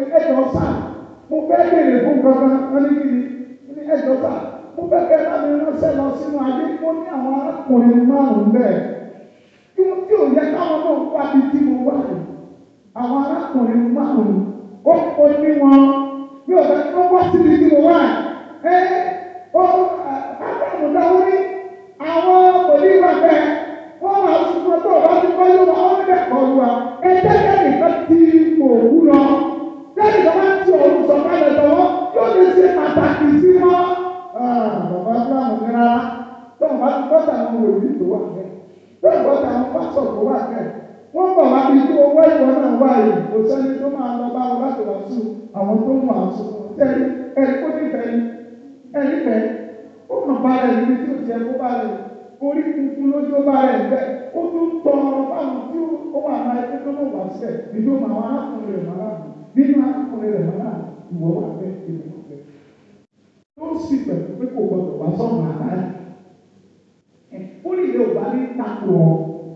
S1: ẹjọ́ sà mo fẹ́ béèrè fún kankan wọ́n ní kí ni wọ́n ní ẹjọ́ sà mo fẹ́ kẹ́ láti ránṣẹ́ lọ sínú ayé mo ní àwọn arákùnrin márùn-ún bẹ́ẹ̀ tí wọ́n tí ò yẹ káwọn náà wá bí tí mo wá rẹ̀ àwọn arákùnrin márùn-ún ó ó ní wọn bí ọ̀gá tí wọ́n wá síbi tí mo wá ẹ ó agbára dáwọ́ ní àwọn òdìwà bẹ́ẹ̀ wọ́n máa ń sọ tó ọ̀gá tí wọ́n yóò wá wọ́n ní bẹ́ẹ̀ kọ́ lu wa ẹ jẹ́jẹ́ nìkan ti òkú lọ lẹ́yìn tó bá ti òun sọ kálẹ̀ lọ́wọ́ yóò lè ṣe pàtàkì sí wọn. bàbá abraham ní rárá tó ń bá ti bọ́tà àwọn òbí tó wà bẹ́ẹ̀ tó ń bọ́tà àwọn pásọ̀ tó wà bẹ́ẹ̀ wọ́n bọ̀ wá bí tí owó ìwọ náà wà yìí kò sẹ́ni tó máa lọ bá wọn láti wá sùn àwọn tó ń wà sùn tẹ́lẹ̀ ẹ̀rí kó nífẹ̀ẹ́ ni ẹ̀rí fẹ́ ó kàn bá rẹ̀ níbi tí ó jẹ́ kó bá rẹ̀ orí tuntun lójú bá rẹ̀ bẹ́ẹ̀ ó tún tọ́ báwọn tí ó wà náà ẹgbẹ́ tó mọ̀ wá sílẹ̀ nínú àwọn arákùnrin rẹ̀ máa nínú arákùnrin rẹ̀ máa ìwọ wà bẹ́ẹ̀ ìwọ wà bẹ́ẹ̀ tó sì pẹ̀lú pé kò gbọdọ̀ wá sọ́nà àbáyé ó lè lè wà ní takò ọ́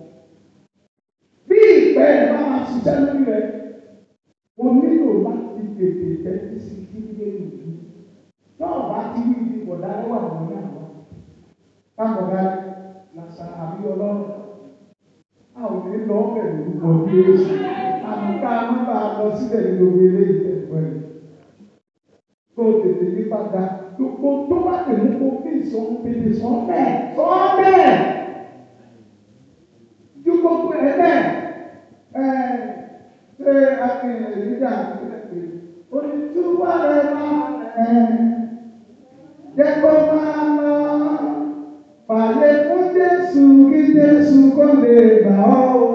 S1: bí ìpẹ́ ẹ̀ bá máa ṣiṣẹ́ lórí rẹ̀ o nílò láti tètè tẹ́tí sí kíndé ìlú náà bá ti rí ibi bọ̀dá lọ́wọ́ àwọn ní àwọn kábọ̀dá làṣà àbí ọlọ́run a ò ní lọ bẹ̀rẹ̀ lórúkọ bí ó sì àmì ká má bàa lọ síbẹ̀ ní gbogbo eléyìí tẹ̀kọ́ ẹ̀ tó tètè ní padà gbogbo tó bá lè mú kó fi sọ́n bèbè sọ́n bẹ́ẹ̀ sọ́n bẹ́ẹ̀ ju gbogbo ẹ̀ bẹ́ẹ̀ ẹ̀ ṣé akéwì ìdíjà ìpínlẹ̀ onítúwà rẹ̀ máa ẹ̀ jẹ́ kó máa lọ pàdé fún Jésù kí Jésù kó lè gbà ọ́ o.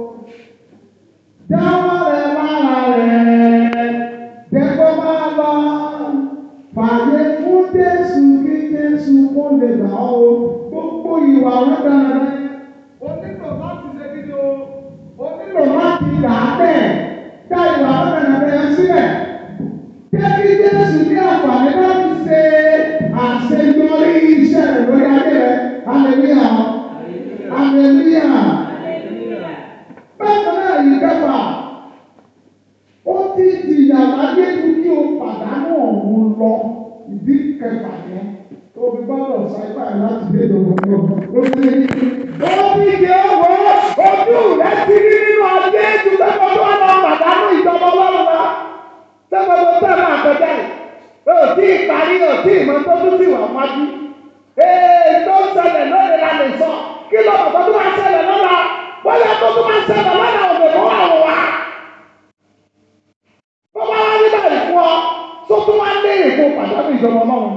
S1: Jáwọ́ rẹ̀ lára rẹ̀ jẹ́ kó máa lọ pàdé fún Jésù kí Jésù kó lè gbà ọ́ o. Gbogbo ìwà wọn dára o nílò láti ṣe kí ni o o nílò láti dà á bẹ́ẹ̀ dá ìwà wọn dára bẹ́ẹ̀ sílẹ̀. Jẹ́ kí Jésù ní àǹfààní láti ṣe àṣeyọrí iṣẹ́ rẹ̀ lórí ayé rẹ̀. Hallelujah. Hallelujah. Bákan náà yìí kẹfà, ó ti jìyà láyé ju kí o pàdánù ọ̀hún lọ. Ìdí kẹfà yẹn tó fi gbọ́dọ̀ sáípà láti dé ìdòwò ó ti ó ti di owó ojú rẹ̀ ti rí nínú ayé ju sẹ́kọ̀ọ́ tó wà lọ pàdánù ìjọba ọlọ́run lọ. Sẹ́kọ̀ọ́ tó tẹ̀ máa kọjá yìí. O tí ì parí o tí ì mọ tó tún sì wà wájú. Ee tó ń ṣẹlẹ̀ lónìí la lè sọ. Kí ló mọ̀ tó tún máa ṣẹlẹ̀ lọ́la? Bóyá tó tún máa ṣẹlẹ̀ lọ́la òde mọ́ àwọn wa. Tó bá wá nígbà ìfún ọ, tó tún wá lé èkó pàdánù ìjọba ọlọ́run.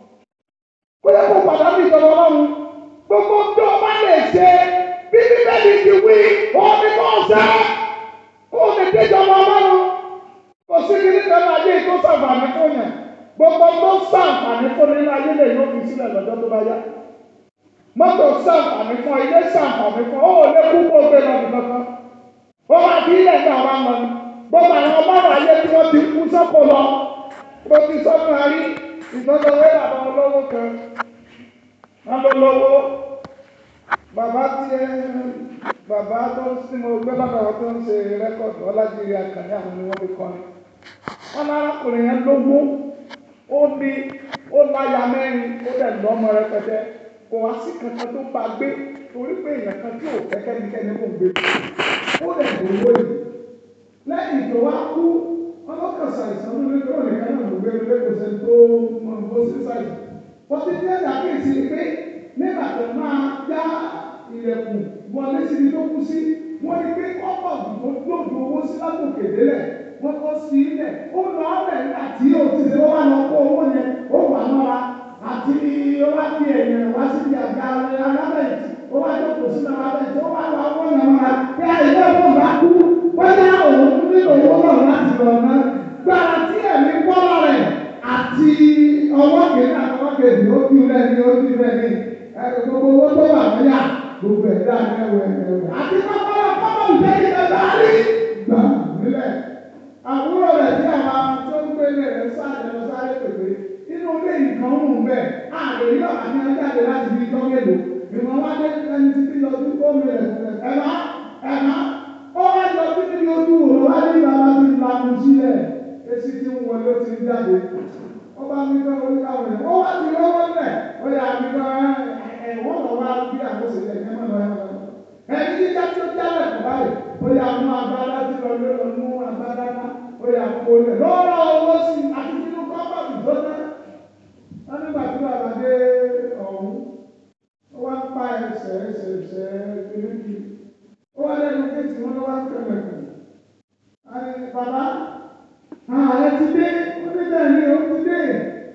S1: Bóyá kó pàdánù ìjọba ọlọ́run. Gbogbo tó o bá lè ṣe bí bíbélì ti wí, òun ni kò ṣe. Kó o lè dé ìjọba ọlọ́run. Kò sí kí nígbà máa dé ìtò sàǹfààní fún yẹn. Gbogbo tó sàǹfààní fún nínú ayé lè yóò fi sílẹ̀ lọ́jọ́ tó bá yá. Mọ́tò sàǹfààní fún ilé sàǹfààní fún ó lé kú kó gbé lọ nìkan kan. Ó máa fi ilẹ̀ ní àwọn àmọ́ ni. Gbogbo àwọn ọmọọ̀rọ̀ ayé tí wọ́n ti kú sọ́kò lọ. Mo ti sọ́kùn àrí ìtọ́jọ́wé bàbá olówó kan. Wọ́n ló lówó. Bàbá tí ẹ bàbá tó ń sin mo gbé bàbá wọn tó ń ṣe rẹ́kọ̀dù Ọlájírí Àkànní àwọn ni wọ́n fi kọrin. Wọ́n lárakùnrin yẹn lówó. Ó ní ó láya mẹ́rin ó dẹ̀ lọ́mọ rẹpẹtẹ. Kò wá sí kankan tó bá gbé torí pé èèyàn kan tí ò fẹ́ kẹ́nikẹ́ni kò gbé. Ó dẹ̀ lówó yìí. Lẹ́yìn tó wá kú, ọlọ́kàn ṣàìsàn lórí pé òun nìkan náà ló gbé lórí kò sẹ́ni tó mọ̀ bó sí ṣàìsàn. Wọ́n ti ní ẹ̀dá kéèsì pé nígbà tó máa já ilẹ̀kùn wọlé síbi tó kú sí wọ́n ní pé ọ̀pọ̀ tó lòdù owó sí látòkè délẹ̀ wọ́n kọ́ sí ilẹ̀ ó lọ ọ̀rẹ́ nígbà tí ó ti ṣe wá lọ kó owó yẹn ó wà mọ́ra àti ó wá di èèyàn wá sí ti àga alábẹ̀tì ó wá jókòó sínú alábẹ̀tì ó wá lọ ọwọ́ yẹn mọ́ra kí àìlẹ́ ọ̀pọ̀ bá kú bóyá òun nílò owó náà láti lọ ná gbára tí ẹ̀mí bọ́lá rẹ̀ àti ọwọ́ kejì àti ọwọ́ kejì ó ti rẹ̀ ní ó ti rẹ̀ ní gbogbo owó tó wà lọ́yà gbogbo ẹ̀dá ẹ̀wẹ̀ ẹ̀wẹ̀ àti kọ́kọ́rọ́ kọ́kọ́ ìjẹ́ni ẹ̀dá rí gbà nílẹ̀. àbúrò rẹ̀ tí àwọn tó ń gbé lé rẹ̀ sáré lọ sáré pèpè inú ilé nǹkan ń bẹ̀ ààrẹ yìí ọ̀gá ní ọjáde láti fi tọ́ mélòó ìwọ̀n wá dé ẹni tí bí lọ sí fóònù rẹ̀ ẹ̀ma ẹ̀ma ó wá lọ sí níbi ojú wò wá ní bàbá ti lanu sílẹ̀ jáde wọ́n bá ní kọ́ orí káwọn ẹ̀ wọ́n wá ti lọ́wọ́ lẹ̀ ó yà á ní kọ́ ẹ̀ wọ́n lọ wá bí àkóso ẹ̀ ẹ̀ mọ́ lọ ẹ̀ mọ́ lọ. ẹni jíjá tó jálẹ̀ kọ̀ báyìí ó yà mú agbádá tí lọ lé lọ mú agbádá ná ó yà kó lẹ̀ lọ́rọ̀ owó sí àti nínú kọ́pọ̀tù tó ná. wọ́n nígbà tí bàbá dé ọ̀hún ó wá ń pa ẹsẹ̀ ẹsẹ̀ ẹsẹ̀ kéréjì ó wá lẹ́nu kéjì wọn ló wá ń kẹlẹ̀ kù. bàbá ààrẹ ti dé ó ní bẹ́ẹ̀ ni ó ti dé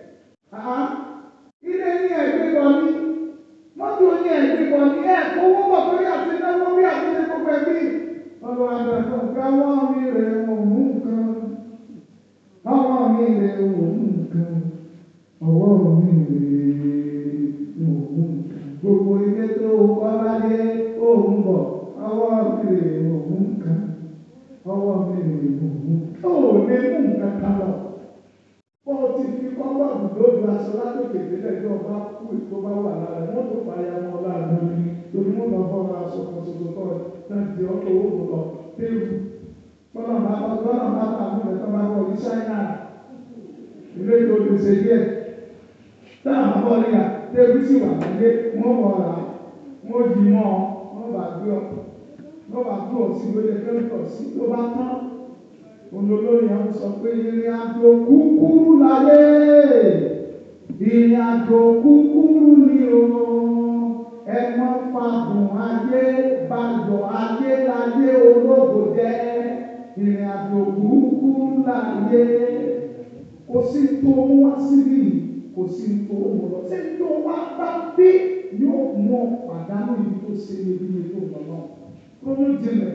S1: ilé ní ẹ̀gbẹ́ bọ̀ ní mọ́tò ní ẹ̀gbẹ́ bọ̀ ní ẹ̀ kówó bọ̀ torí àti náwó bí àti ní gbogbo ẹbí. ọlọ́ àgbàdo káwọ́ mi rẹ̀ wọ̀n mú nǹkan ọwọ́ mi rẹ̀ wọ̀n mú nǹkan ọwọ́ mi rẹ̀ wọ̀n mú nǹkan gbogbo ilé tó kọ́ láyé òun bọ̀ ọwọ́ mi rẹ̀ wọ̀n mú nǹkan ọwọ́ mi rẹ̀ wọ̀n mú nǹkan ó lè mú nǹkan kan lọ wọ́n ti fi kọ́kọ́ àbùdó ju aṣọ látòkè délẹ̀ tí ọba kú ètò bá wà lára wọ́n tó fàyà wọn láàrin ní torí wọ́n bá fọ́ aṣọ kan ṣoṣo kọ́ náà di ọkọ̀ owó lọ péru tọ́lá bá bá tọ́lá bá bá mú ẹ̀ tọ́ bá wọ ní ṣáínà ilé tó lè ṣe díẹ̀ táwọn àbọ̀ níyà tẹ́lú sì wà nílé wọ́n wọ̀ ọ̀rá wọ́n di mọ́ wọ́n bá gbé ọ wọ́n bá gbé ọ sí lóye kẹ́ńtọ̀ sí tó bá tán olólórí àwọn sọ pé ìrìn àjò kúkúrú láyé ìrìn àjò kúkúrú ni o ẹ mọ fàdùn ayé bàjọ́ ayé láyé ológo jẹ́ ìrìn àjò kúkúrú láyé kò sí tó mú wá síbí kò sí tó mú lọ sí tó wá bá bí yóò mọ pàdánù ibi tó ṣe ní ibi tó lọ náà kó ló jinlẹ̀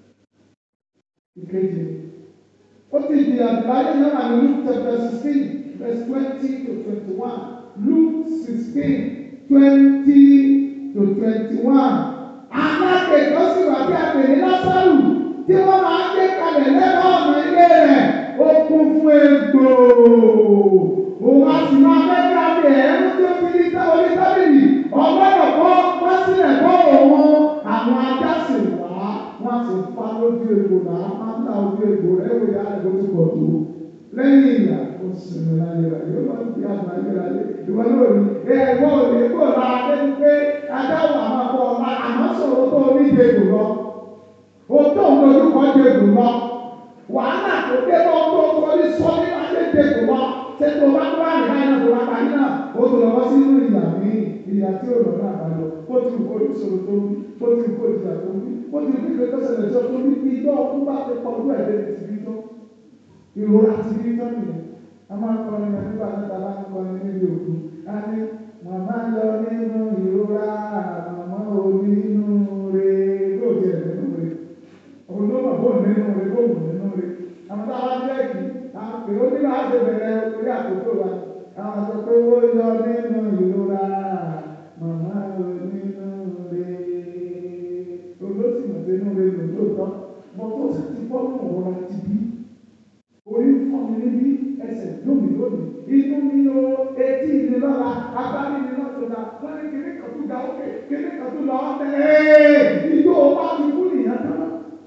S1: ìkejì ó ti di àdìláyé náà ní Luke chapter sixteen verse twenty to twenty-one Luke sixteen twenty to twenty-one alákèékọ́ sì wà bí àpèlé lásàrù tí wọ́n máa ń gbé kalẹ̀ lẹ́nu ọ̀nà ilé rẹ̀ ó kún fún egbò òun á sì máa fẹ́ kí a fi ẹ̀rú tí ó fi ní orí tábìlì ọgbọ́dọ̀ kọ́ wá sílẹ̀ kọ́ òun àwọn ajá sì wá wọ́n sì fa lójú egbò náà máa ń ta ojú egbò rẹ̀ wò yá ẹ̀kọ́ tó pọ̀ tó lẹ́yìn ìyá ó sinmi láyé rẹ̀ yóò lọ sí àgbà ayé rẹ̀ ìwọ náà rí ẹ ẹ̀gbọ́n ò lè kó la lẹ́nu pé ajá wà máa bọ̀ ọ̀la àmọ́ sọ̀rọ̀ tó ní ìdè egbò lọ o tó ń lójú kọ́ ìdè egbò lọ wàhálà tó dé bọ́ tó kọ́lé sọ ní ayé ìdè egbò lọ ṣé tó bá tó wà ní báyìí náà tó wá parí náà ó tó lọ sí inú ìyá mi ìyá tí ò lọ náà bá lọ ó ti kó ìṣòro tó wí ó ti kó ìjà tó wí ó ti kó ìgbésẹ̀ ṣẹlẹ̀ tó wí bí iná ọdún bá ti pọ̀ lójú ẹ̀dẹ́ ti bí tán ìrora ti bí tán nìyẹn a máa ń kọrin ẹ̀ nígbà náà tàbá ń kọrin níbi òkú a ní màmá lọ nínú ìrora màmá ò nínú re yóò jẹ nínú re òun ló mọ̀ bó nínú re bó wù nínú re àwọn tá a bá jẹ́ kí àpè ó ní láti bẹ̀rẹ̀ orí àkókò wa àwọn sọ pé ó yọ nínú ìrora màmá ò nínú re olóṣì mọ̀ pé inú re lò lóòótọ́ mọ̀ tó sì ti bọ́ nù ọ̀rọ̀ ti bí orí ń fọ́ mi níbí ẹsẹ̀ lómi lómi inú mi o etí mi lọ́la agbárí mi lọ́tọ̀ọ̀la wọ́n ní kíní kan tó ga ókè kíní kan tó lọ ọ́tẹ́ ẹ́ẹ́ ìjọ wa ti kú nìyẹn tán.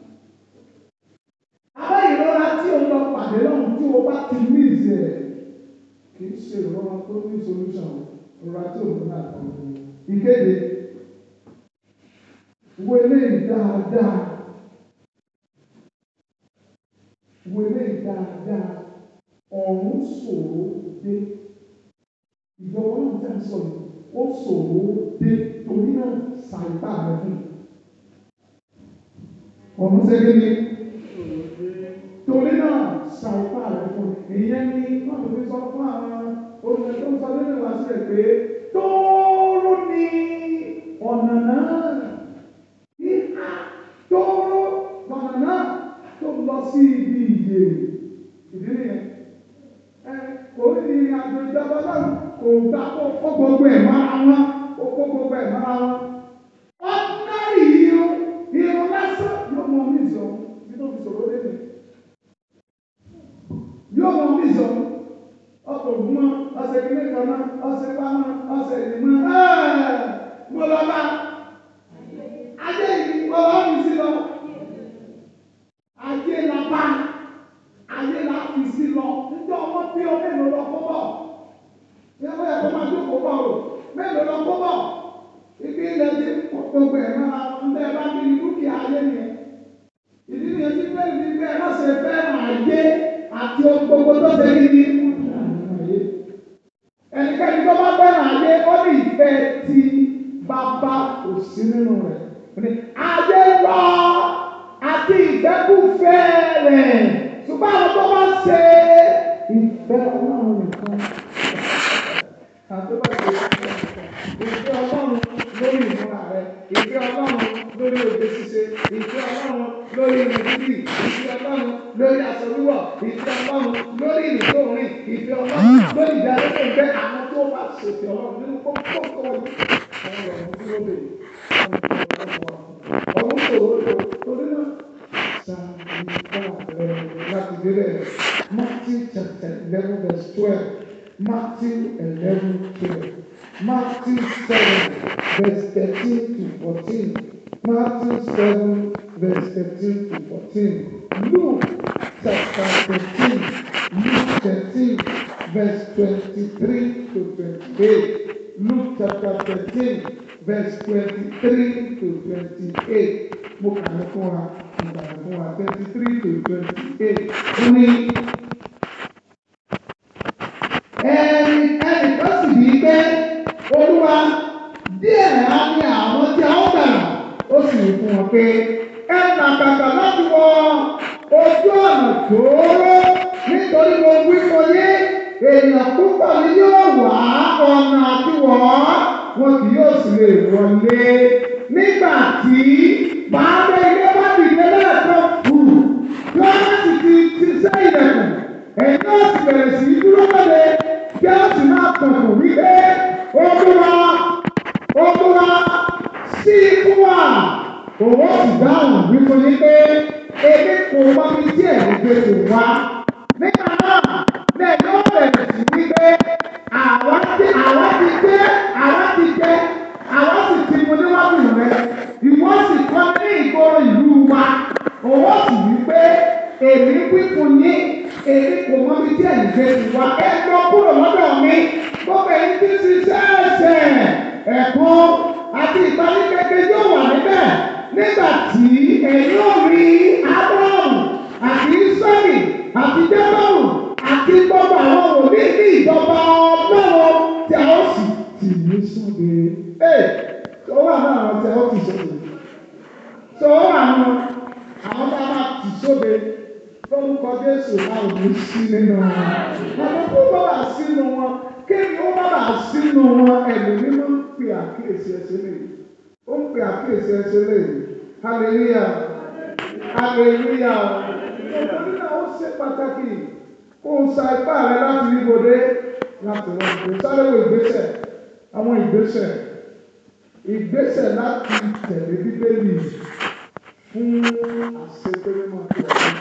S1: Abẹ́ ìrora tí o lọ pàdé lọ́hùn tí o bá ti ní ìṣẹ̀ kì í ṣe ìrora tó ní solution ìrora tí o ní náà kọ́. Ìkéde wo eléyìí dáadáa wo eléyìí dáadáa ọ̀run ṣòro dé ìjọba náà tẹ̀ ń sọ yìí ó ṣòro dé torí náà ṣàìbá rẹ̀ fún ọ̀run ṣe kí ni torí náà ṣàìbá rẹ̀ fún ìyẹn ní wọ́n tó fi sọ fún àwọn olùkọ́ tó ń sọ nínú ìwà sílẹ̀ pé tóóró ni ọ̀nà náà ìhà tóóró ọ̀nà náà tó lọ sí ibi ìyè ìdílé yẹn kò ní àjò ìjọba náà kò gbà kó kó gbogbo ẹ̀ mára wọn kó kó gbogbo ẹ̀ mára wọn. ordinary irun irun lásán yóò mọ omi ìzọ bí tó fi sọ̀rọ̀ lẹ́nu. yóò mọ omi ìzọ ọkọ̀ ògùnmọ́ ọ̀sẹ̀ kílé kan náà ọ̀sẹ̀ pamọ́ ọ̀sẹ̀ ìdìmọ́ mo lọ bá ajé yìí mo lọ mi sí lọ ayé la bá ayé la fi sí lọ níjọ́ ọmọ bí ọ kí ni ẹnikẹ́ni tó bá fẹ́ràn ayé ó ní ìfẹ́ tí bàbá kò sí nínú rẹ̀ Ó ní, ayé lọ àti ìfẹ́kùfẹ́ rẹ̀ ṣùgbọ́n àwọn tó bá ṣe ìfẹ́ ọlọ́run nìkan àti bá ṣe ìfẹ́ ọlọ́run lórí ìmúra rẹ̀ ìfẹ́ ọlọ́run lórí òde ṣíṣe ìfẹ́ ọlọ́run lórí ìrìn dídì ìfẹ́ ọlọ́run lórí aṣọ wíwọ̀ ìfẹ́ ọlọ́run lórí ìrìn tó rìn ìfẹ́ ọlọ́run lórí ìdá tó ń bẹ àwọn tó bá ṣèfẹ́ ọlọ́run nínú kókó tó wọlé àwọn ọ̀rọ̀ tó lóde ọ̀hún ṣòro tó torí náà ṣàǹfà rẹ̀ láti délẹ̀ Matthew chapter eleven verse twelve Matthew eleven twelve Matthew seven verse thirteen to fourteen Matthew seven verse thirteen to fourteen Luke chapter thirteen Luke thirteen verse twenty-three to twenty-eight Luke chapter thirteen verse twenty-three to twenty-eight mo kà ní fún wa mo kà ní fún wa twenty-three to twenty-eight ó ní ẹni ẹni kan sì bí pé olúwa díẹ̀ á ní àwọn tí a ó gbàlà ó sì wí fún wọn pé ẹ nà kàkà láti wọ ojú ọ̀nà tóóró nítorí mo wí fún yín èèyàn púpọ̀ ni yóò wá ọ̀nà àti wọ̀ ọ́ wọn kì yóò sì lè wọlé nígbà tí baálé ilé bá dìde lẹ́ẹ̀kan kù tí wọ́n bá sì ti ti sẹ́ ilẹ̀kùn ẹ̀yin náà sì bẹ̀rẹ̀ sí í dúró lọ́dẹ kí a sì máa kọ̀kọ̀ wípé olúwa olúwa sí ikú wa òwò sì dáhùn wípé ní pé èmi kò mọ ibi tí ẹ̀yin gbé tó wá nígbà náà ní ẹ̀yin ó bẹ̀rẹ̀ sí wípé àwa ti àwa ti jẹ àwa ti jẹ àwa sì ti mu níwájú rẹ ìwọ sì kọ́ ní ìgboro ìlú wa òwò sì wípé èmi wí fún yín èmi kò mọ ibi tí ẹ̀yin gbé tó wá ẹ lọ kúrò lọ́dọ̀ mi gbogbo ẹ̀yin tí ń ṣiṣẹ́ ẹ̀ṣẹ̀ ẹ̀kọ́ àti ìparí kékeré yóò wà níbẹ̀ nígbà tí ẹ̀yin ò rí Ábúráhámù àti Ísírẹ́lì àti Jákọ́bù àti gbogbo àwọn òní ní ìjọba ọlọ́run tí a ó sì tì ní sóde. Ee, tó wà náà àwọn tí a ó tì sóde. Tó wà nù àwọn tí a máa tì sóde lórúkọ Jésù a ò ní sí nínú wọn. Àwọn tó bá wà sínú wọn, kéèyàn ó bá wà sínú wọn, ẹ̀mí mímọ́ ń pè àkíyèsí ẹsẹ̀ lè. Ó ń pè àkíyèsí ẹsẹ̀ lè. Hallelujah. Hallelujah. Nítorí náà ó ṣe pàtàkì kó o sa ipá rẹ láti rí bòde láti wọ́n ìgbé sáré wo ìgbésẹ̀ àwọn ìgbésẹ̀ ìgbésẹ̀ láti tẹ̀lé bíbélì fún àṣepẹ́rẹ́ máa tó ọ̀sẹ̀.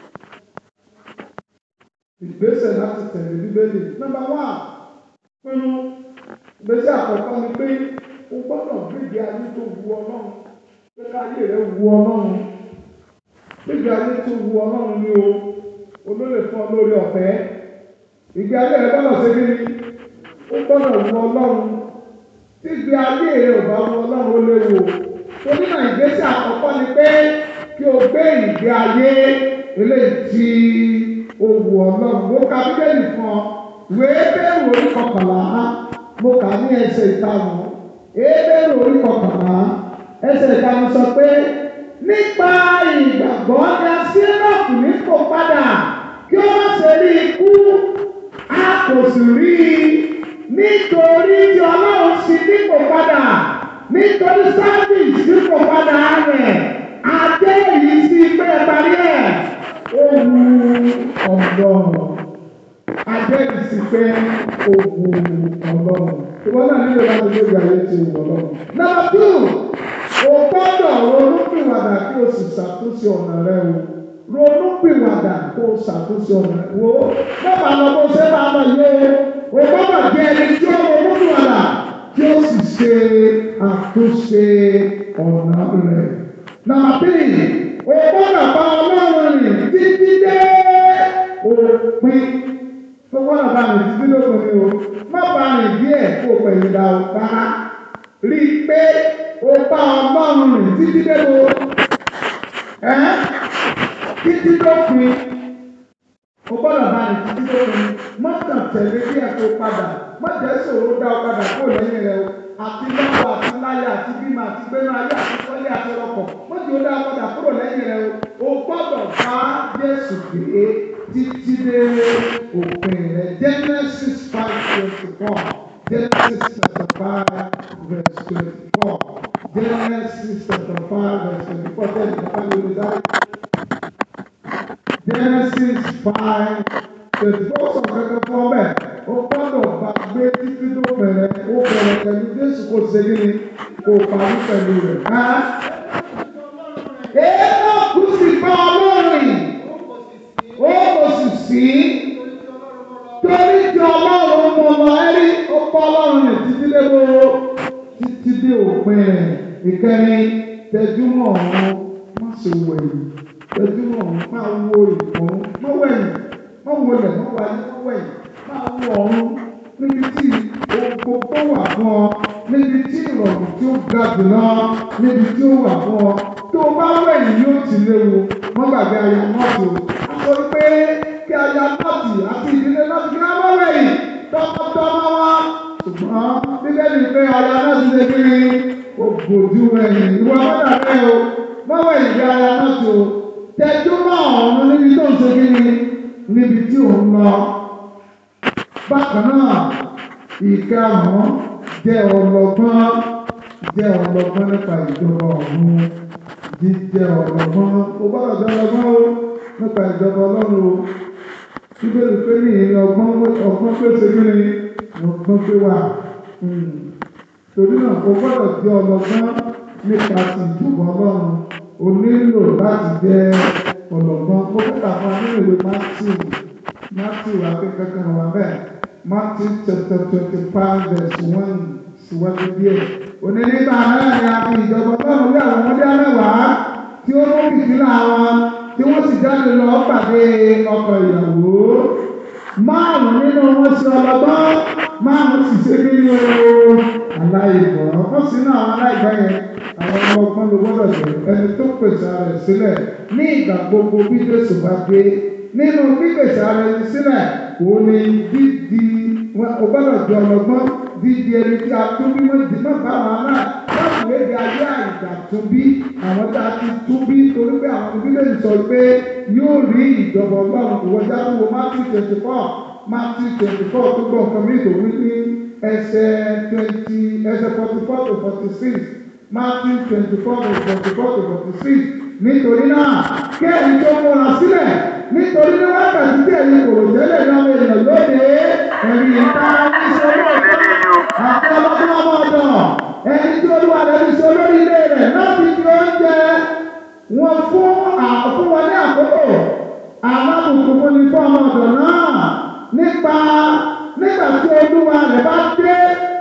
S1: ìgbésẹ̀ láti tẹ̀lé bíbélì nọ́mbà wá pinnu ìgbésẹ̀ àkọ́kọ́ ni pé o gbọ́dọ̀ gbégbé ayé tó wu ọlọ́run pé káyé rẹ wu ọlọ́run gbégbé ayé tó wu ọlọ́run ni o olóyè fún ọ lórí ọ̀fẹ́ ìgbé ayé rẹ gbọ́dọ̀ ṣe kíni ó gbọ́dọ̀ wu ọlọ́run tí ìgbé ayé rẹ ò bá wu ọlọ́run ó léwu torí náà ìgbésẹ̀ àkọ́kọ́ ni pé kí o gbé ìgbé ayé eléyìí tí ó wu ọlọ́run mo ka bíbélì fún ọ wèé bẹ́ẹ̀rù orí kọkànlá mo kà ní ẹsẹ̀ ìkarùn ebéèrè orí kọkànlá ẹsẹ̀ ìkarùn sọ pé nípa ìgbàgbọ́ ni a sí ẹ́nọ́ọ̀kù ní kò padà kí ó má ṣe rí ikú a kò sì rí i nítorí tí ọlọ́run sì ní kò padà nítorí sábìsì ní kò padà rẹ̀ adé yìí sí pé ẹ parí ẹ̀ ó wu ọ̀dọ́ adé yìí sí pé ó wu ọlọ́run ìwọ náà nílò láti gbé ìgbà ayé tí ó wù ọlọ́run. Number two o gbọ́dọ̀ ronúpìwàdà kí o sì ṣàtúnṣe ọ̀nà rẹ o ronúpìwàdà kó o ṣàtúnṣe ọ̀nà rẹ wo bàbá lọ bó ṣe máa lọ yé o gbọ́dọ̀ jẹ́ ẹni tí ó ronúpìwàdà kí o sì ṣe àtúnṣe ọ̀nà rẹ. Number three o gbọ́dọ̀ bá ọlọ́run rìn títí dé òpin tó gbọ́dọ̀ bá rìn títí lópin o má bá rìn díẹ̀ kó o pẹ̀lú ìdá o rárá rí i pé o bá ọlọ́run rìn títí débo ẹ́ títí dópin o gbọ́dọ̀ bá rìn títí tó fi má kàn tẹ̀lé bí ẹ̀ tó padà má jẹ́ sòro dá ọ padà kó lẹ́yìn rẹ o àti lọ́wọ́ àti láyà àti bímọ àti gbẹ́nu ayé àti sọ́lé àti ọkọ̀ má jẹ́ o dá ọ padà kúrò lẹ́yìn rẹ o o gbọ́dọ̀ bá Jésù gbé títí dé òpin rẹ Genesis five twenty four Genesis chapter five verse twenty four Genesis chapter five verse twenty four tẹ́lẹ̀ nípa lórí dáre. Genesis five twenty four sọ kankan fún ọmọ ẹ̀ ó gbọ́dọ̀ bá gbé títí tó bẹ̀rẹ̀ ó bẹ̀rẹ̀ pẹ̀lú Jésù kò ṣe kí ni kò parí pẹ̀lú rẹ̀. Èèmọ̀ kù sì bá ọlọ́run ó kò sì sí torí tí ọlọ́run mọ̀ lọ ẹ́rí ó bá ọlọ́run rẹ̀ títí dé bó títí dé òpin rẹ̀ ìkẹrin tẹjúmọ̀ ọ̀run má ṣe wẹ̀yìn tẹjúmọ̀ ọ̀run máa wo ìkùn má wẹ̀yìn má wọlé má wáyé má wẹ̀yìn máa wo ọ̀run níbi tí ogun tó wà fún ọ níbi tí ìrọ̀rùn tí ó ga jùlọ níbi tí ó wà fún ọ tó o bá wẹ̀yìn yóò ti léwu má gbàgbé aya nọ́ọ̀tì o a sọ pé kí aya nọ́ọ̀tì àti ìdílé nọ́ọ̀tì kí wọ́n má wẹ̀yìn tọmọtọmọ wa ṣùgbọ́n bíbélì pé aya nọ́ọ̀tì ṣe kí ni o gbòdú ẹ̀yìn ìwọ mọ́tà rẹ o má wẹ̀yìn bí aya nọ́ọ̀tì o tẹjú mọ́ ọ̀run níbi tó ń ṣe kí ni níbi tí ò ń lọ bákan náà ìkarùn-ún jẹ́ ọlọ́gbọ́n jẹ́ ọlọ́gbọ́n nípa ìjọba ọ̀run jíjẹ́ ọlọ́gbọ́n o gbọ́dọ̀ jẹ́ ọlọ́gbọ́n o nípa ìjọba ọlọ́run o bíbélì pé ní ìrìn ọgbọ́n ọgbọ́n pèsè kí ni ọgbọ́n pé wà torí náà o gbọ́dọ̀ jẹ́ ọlọ́gbọ́n nípa ti ìjọba ọlọ́run o nílò láti jẹ́ ọlọ́gbọ́n mo fẹ́ kà fún wa nínú ìwé Matthew Matthew akẹ́kọ̀ọ́ wà bẹ́ẹ̀. Matthew chapter twenty-five verse one síwájú díẹ̀. Òní nígbà náà ni a fi ìjọba ọlọ́run lé àwọn ọmọdé mẹ́wàá tí ó mú fìtílà wọn tí wọ́n sì jáde lọ pàdé ọkọ ìyàwó. Márùn-ún nínú wọn sí ọlọ́gbọ́n, márùn-ún sì ṣe kí ni o aláìgbọ́. Wọ́n sì ní àwọn aláìgbọ́ yẹn àwọn ọlọ́gbọ́n ló gbọ́dọ̀ jẹ́ ẹni tó pèsè ara rẹ̀ sílẹ̀ ní ìgbà gbogbo bí Jésù bá dé. Nínú pípèsè ara rẹ̀ sílẹ̀ òun ni dídi o gbọ́dọ̀ jọ ọlọ́gbọ́n dídi ẹni tí a tún bí wọ́n di náà báwọn náà láti lè di ayé àìjà tún bí àwọn tí a ti tún bí torí pé àwọn bíbélì sọ pé yóò rí ìjọba ọlọ́run kò wọjá tó wọ Matthew twenty four Matthew twenty four tó gbọ́ nǹkan mi ìdòwú ní ẹsẹ̀ twenty ẹsẹ̀ forty four to forty six Matthew twenty four to forty four to forty six nítorí náà kí ẹ̀yin tó múra sílẹ̀ nítorí ní wákàtí tí ẹ̀yin kò rò tẹ́lẹ̀ ní ọmọ ènìyàn lóde ẹ̀rí ìta ìṣòro àti ọlọ́dún ọmọ ọ̀dọ̀ ẹni tí olúwa rẹ̀ ti ṣe olórí ilé rẹ̀ láti fi oúnjẹ wọn fún fún wọn ní àkókò alábùkún fún ní fún ọmọ ọ̀dọ̀ náà nípa nígbà tí olúwa rẹ̀ bá dé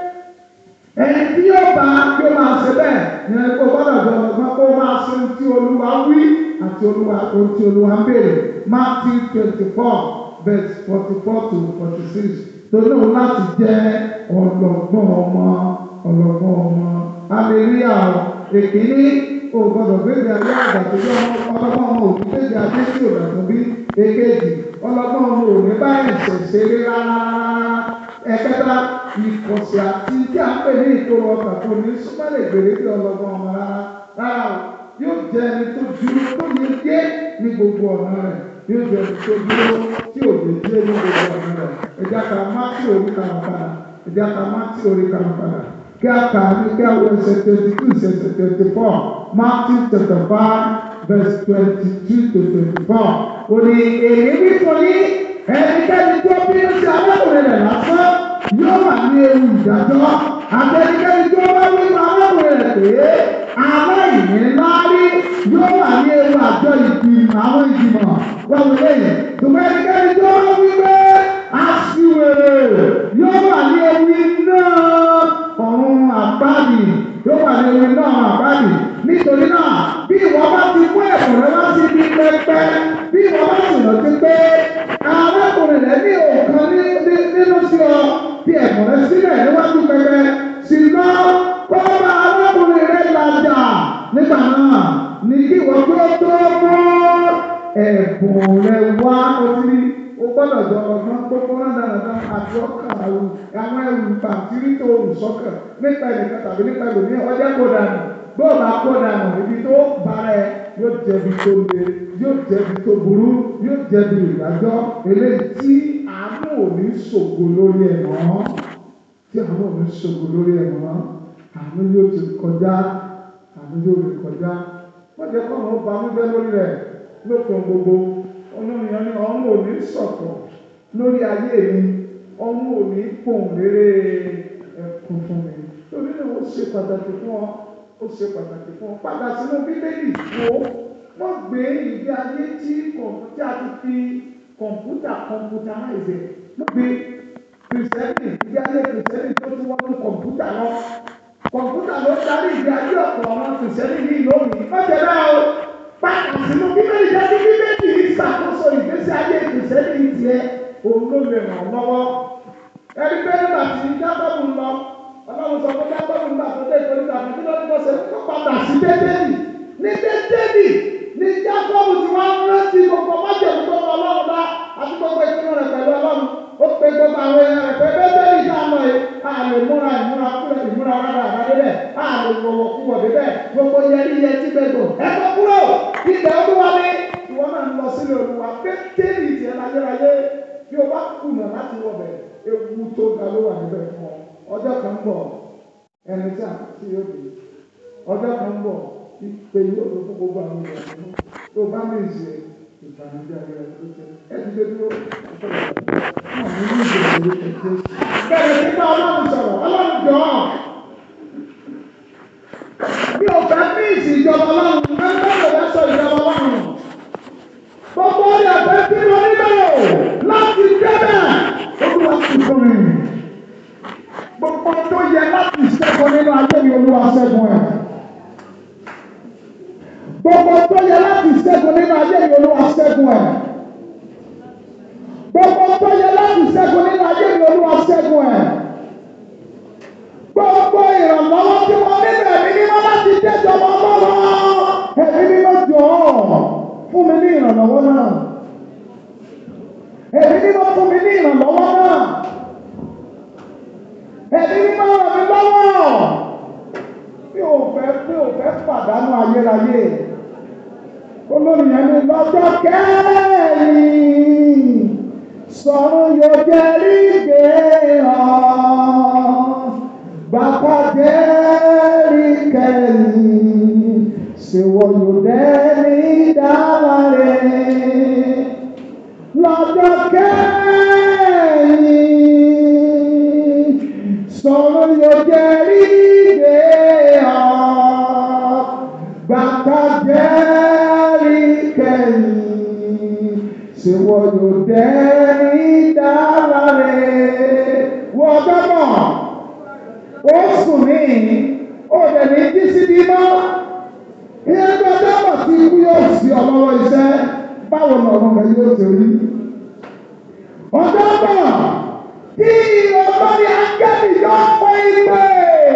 S1: ẹni tí yóò bá kí ó máa ṣe bẹ́ẹ̀ ní ẹni kó gbọ́dọ̀ jọ ọgbọ́n kó máa ṣe ohun tí olúwa wí àti olúwa ohun tí olúwa ń béèrè Matthew twenty four verse forty four to forty six torí òun láti jẹ́ ọlọ́gbọ́n ọmọ ọlọ́gbọ́n ọmọ hallelujah èkìní o gbọ́dọ̀ gbégbé ayé àgbà tó yọ ọlọ́gbọ́n ọmọ òbí gbégbé ayé tí ò dàgbọ́ bí èkejì ọlọ́gbọ́n ọmọ òní báyìí ṣẹ̀ṣẹ̀ rárá ẹ̀kẹta ìkọ̀sí àti tí a ń pè ní ìkóró ọkàn tó ní súnmọ́ lè gbèrè bí ọlọ́gbọ́n ọmọ rárá rárá o yóò jẹ́ ẹni tó dúró tó yẹ dé ní gbogbo ọ̀nà rẹ̀ yóò jẹ́ ẹni tó dúró tí ò lè dé ní gbogbo ọ̀nà rẹ̀ ẹ̀já ka mátì orí kan padà ẹ̀já ka mátì orí kan padà kí a kà ní kí a wọ ẹsẹ̀ twenty two ẹsẹ̀ twenty four Matthew chapter five verse twenty two to twenty four òní èyí wí fún yín ẹnikẹ́ni tó bínú sí arákùnrin rẹ̀ lásán yóò wà ní ewu ìdájọ́ àtẹnikẹ́ni tó bá wí fún arákùnrin rẹ̀ pé aláìní láárí yóò wà ní ewu àjọ ìgbìmọ̀ àwọn ìgbìmọ̀ wọ́n wọlé yẹn ṣùgbọ́n ẹnikẹ́ni tó bá wí pé aṣiwèrè yóò wà ní ewu iná ọ̀run àbáàdì yóò wà ní ewu iná ọ̀run àbáàdì nítorí náà bí ìwọ bá ti mú ẹ̀kọ́ rẹ wá sí ibi pẹpẹ bí ìwọ bá sì rántí pé arákùnrin rẹ ní òkan nínú sí ọ bí ẹ̀kọ́ rẹ sílẹ̀ níwájú pẹpẹ sì lọ kó bá arákùnrin rẹ làjà nígbà náà ní kí ìwọ tó tó mú ẹ̀bùn rẹ wá àti ọkàn àwọn àwọn ẹrù pàǹtírí tó rù sọ́kàn nípa ẹnìkan tàbí nípa ẹlòmíràn ọjọ́ kó dànù bóòlù akó dànù ibi tó bára ẹ yóò jẹbi tó le yóò jẹbi tó burú yóò jẹbi ìdájọ́ eléyìí tí àánú ò ní ṣògo lórí ẹ̀ mọ́ tí àánú ò ní ṣògo lórí ẹ̀ mọ́ àánú yóò ti kọjá àánú yóò ti kọjá wọ́n jẹ́ kọ́ àwọn banújẹ́ lórí rẹ̀ lópin gbogbo olómìnira ní ọ̀run ò ní sọ̀tọ̀ lórí ayé mi ọ̀run ò ní pòun rere ẹ̀kún fún mi torí náà ó ṣe pàtàkì fún ọ ó ṣe pàtàkì fún ọ padà sínú bíbélì wo wọ́n gbé ìgbé ayé tí kọ̀ǹpútà ti fi kọ̀ǹpútà kọ̀ǹpútà láìsẹ̀ wọ́n gbé kìrìsìtẹ́nì ìgbé ayé kìrìsìtẹ́nì tó tún wọ́n ní kọ̀ǹpútà lọ kọ̀ǹpútà ló darí ìgbé ayé ọ̀pọ̀ àwọn kìrìsìtẹ́nì ní ìlú òní lọ́jọ́ náà o padà sínú bíbélì jáde bíbélì ìṣàkóso ìgbésí ayé kìrìsìtẹ́nì tiẹ̀ òun ló lè ràn ọ́ lọ́wọ́ ẹni pé nígbà tí jábọ́ọ̀lù lọ ọlọ́run sọ fún jábọ́ọ̀lù nígbà tó dé ìkórìtà fún kí ló ní kó ṣe kó padà sí bẹ́tẹ́lì ní bẹ́tẹ́lì ní jábọ́ọ̀lù tí wọ́n rántí gbogbo májèlú tó lọ ọlọ́run bá àti gbogbo ìpinnu rẹ̀ pẹ̀lú ọlọ́run ó pe gbogbo àwọn èèyàn rẹ̀ pé bẹ́tẹ́lì tá a mọ̀ yìí a lè múra ìmúra kúrẹ̀ ìmúra rárá àbádé bẹ́ẹ̀ a lè wọ̀wọ̀ kúwọ̀ dé bẹ́ẹ̀ gbogbo yẹrí yẹ tí gbẹ̀gbọ̀ ẹ kọ́ kúrò ilẹ̀ olúwa ni ìwọ náà ń lọ sílẹ̀ olúwa bẹ́tẹ́lì tiẹ̀ láyérayé bí o bá kùnà láti wọ bẹ̀ ewu tó ga ló wà níbẹ̀ fún ọ ọjọ́ kan ń bọ̀ ẹni tí a ti yóò dé ọjọ́ kan ń bọ̀ ìpè yóò lọ fún gbogbo àwọn ìwà nínú tó bá mi ṣe ìbànújẹ́ ayé rẹ tó tẹ ẹ ti dé dúró ọjọ́ ìgbà náà ní ní ìgbà ìgbà ìgbà bẹ́ẹ̀ ni bá ọlọ́run sọ̀rọ̀ ọlọ́run jọ ọ́ bí o fẹ́ ní ìsìnjọba ọlọ́run ẹgbẹ́ rẹ̀ fẹ́ sọ ìjọba ọlọ́run gbogbo ọ̀rẹ́ ọ̀fẹ́ tí mo nílò láti débẹ̀ olúwa ti fún mi. Gbogbo tó yẹ láti ṣẹ́gun nínú ayé mi olúwa ṣẹ́gun ẹ̀. Gbogbo tó yẹ láti ṣẹ́gun nínú ayé mi olúwa ṣẹ́gun ẹ̀. Gbogbo tó yẹ láti ṣẹ́gun nínú ayé mi olúwa ṣẹ́gun ẹ̀. Gbogbo ìrànlọ́wọ́ tí wọ́n nílò ẹ̀mí mímọ́ láti déjọba ọlọ́run. Ẹ̀mí mímọ́ jọ̀ọ́ fún mi ní ìrànlọ́wọ́ náà. Ẹ̀mí mímọ́ fún mi ní ìrànlọ́wọ́ náà. Ẹ̀mí mímọ́ ràn mí lọ́wọ́. Mi ò fẹ́ mi ò fẹ́ pàdánù ayérayé. Olórí yẹn ní lọ́jọ́ kẹ́rin. Sọ̀rọ̀ yóò jẹ́ rígbé hàn. Bàbá jẹ́ rí kẹ́rin. Ṣèwọ̀ yóò dẹ́ni dára rẹ̀ lọ́jọ́ kẹ́yìn sọ̀rọ̀ yóò jẹ́ ríde ọ̀ bàtà jẹ́ rí kẹ́yìn ṣèwọ̀ yóò dẹ́ni dára rẹ̀ wọ́n gbọ́dọ̀ ó sùn ní ó dẹ̀ ní jí síbí mọ́ ìyẹn gbọ́dọ̀ mọ̀ tí ikú yóò sí ọlọ́wọ́ iṣẹ́ báwo ni ọmọ rẹ yóò ṣe rí. ọjọ́ bọ̀ kí ọlọ́ni akẹ́bí yóò pẹ́ ìpè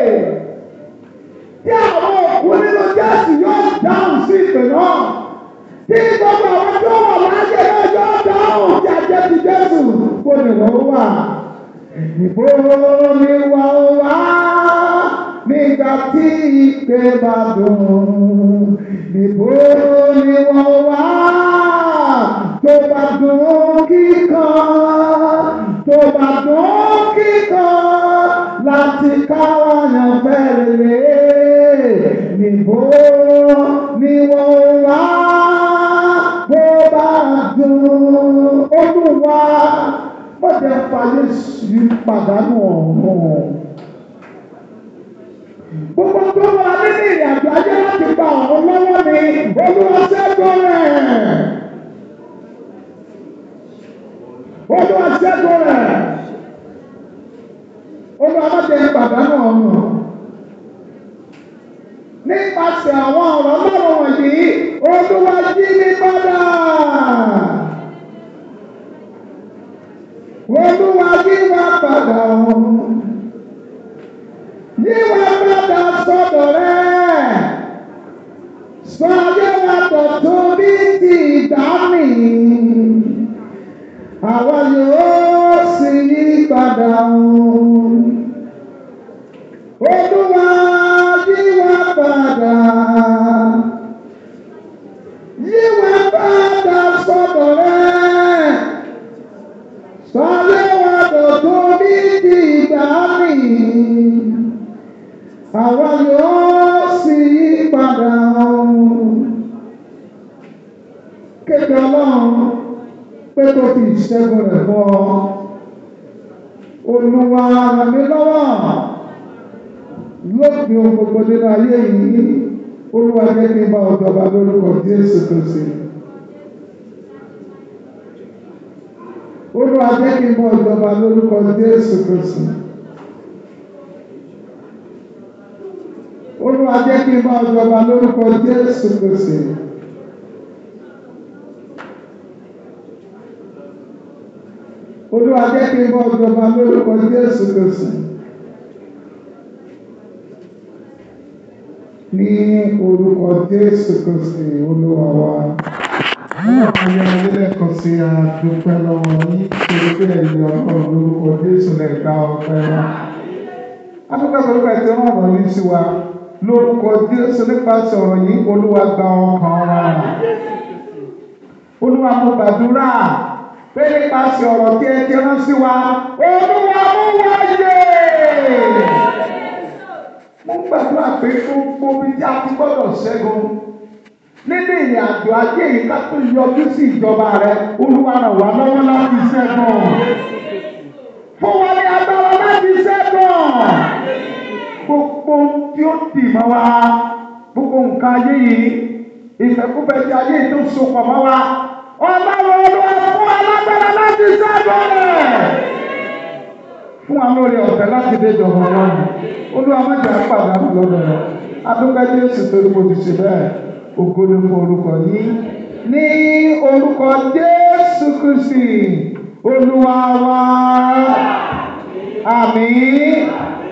S1: tí àwọn òkú nínú jẹ́sì yóò dáhùn sí ìpè náà tí gbogbo àwọn tó wà láyé náà yóò dáhùn tí ajẹ́ ti jésù kó ni wọ́n wà. ìbò ni wọ́n wá nígbà tí ìpè bá dùn ìbò ni wọ́n wá tó bá dùn kíkan tó bá dùn kíkan láti káwọn yàn fẹ́rẹ̀ níbo ni wọ́n wá bó bá dùn olúwa mọ̀jẹ̀ fàyè sí pàdánù ọ̀run gbogbo tó wà nínú ìrìn àjò ayé láti gba ọ̀run lọ́wọ́ mi olúwa ṣẹ́gun rẹ̀. Olúwa ṣẹ́gun rẹ̀. Olúwa má jẹ́ pàdánù ọ̀run. Nípasẹ̀ àwọn ọ̀rọ̀ lọ́rọ̀ wọ̀nyí, Olúwa jí mi padà. Olúwa yí wa padà ọ̀run. Yí wa padà sọ́dọ̀ rẹ̀. Sọ ayé wa dọ̀tun bí ti ìgbà mi àwa yóò sì yí padà o. Olúwa yí wa padà. Yí wa padà sọ́dọ̀ rẹ̀. Sọ́lé wa dọ̀tún bí ti ìgbà mi. Àwa yóò sì yí padà o. Kéde ọlọ́run pé kó fi ìṣẹ́gun rẹ̀ fún ọ. Olúwa ràn mí lọ́wọ́ lópin ohun gbogbo nínú ayé yìí olúwa jẹ́ kí n bá ọjọba lórúkọ jésù kristi olúwa jẹ́ kí n bá ọjọba lórúkọ jésù kristi olúwa jẹ́ kí n bá ọjọba lórúkọ jésù kristi. olúwa jẹ́ kí n bá ọjọba lórúkọ jésù kristi. ní orúkọ jésù kristi olúwa wa ọlọ́run yẹn lẹ́lẹ́kan sí àdúpẹ́ lọ́wọ́ ní torí pé ẹ̀yìn ọlọ́run lórúkọ jésù lè gba ọpẹ́ wa adúpẹ́ torí pé ẹ̀tí ọ̀rọ̀ yìí sí wa lórúkọ jésù nípasẹ̀ ọ̀rọ̀ yìí olúwa gba ọkàn wa olúwa mo gbàdúrà pé nípasẹ̀ ọ̀rọ̀ tí ẹ ti rán sí wa olúwa mú wa yé mo ń gbàdúrà pé gbogbo bí tí a ti gbọ́dọ̀ ṣẹ́gun nínú ìrìn àjò ayé yìí ká tó yọjú sí ìjọba rẹ olúwa ràn wá lọ́wọ́ láti ṣẹ́gun fún wa ní agbára láti ṣẹ́gun gbogbo tí ó dì mọ́ wa gbogbo nǹkan ayé yìí ìfẹ́kúfẹ́ tí ayé yìí tó sopọ̀ mọ́ wa ọlọ́run olúwa fún alágbára láti ṣẹ́gun rẹ̀ fún wa lórí ọ̀fẹ́ láti dé ìjọba ọlọ́run olúwa má jà pàdánù lọ́dọ̀ rẹ̀ adúgbò jésù torí mo ti ṣe bẹ́ẹ̀ ògo ni fún orúkọ yìí ní orúkọ jésù kristi olúwa wa àmín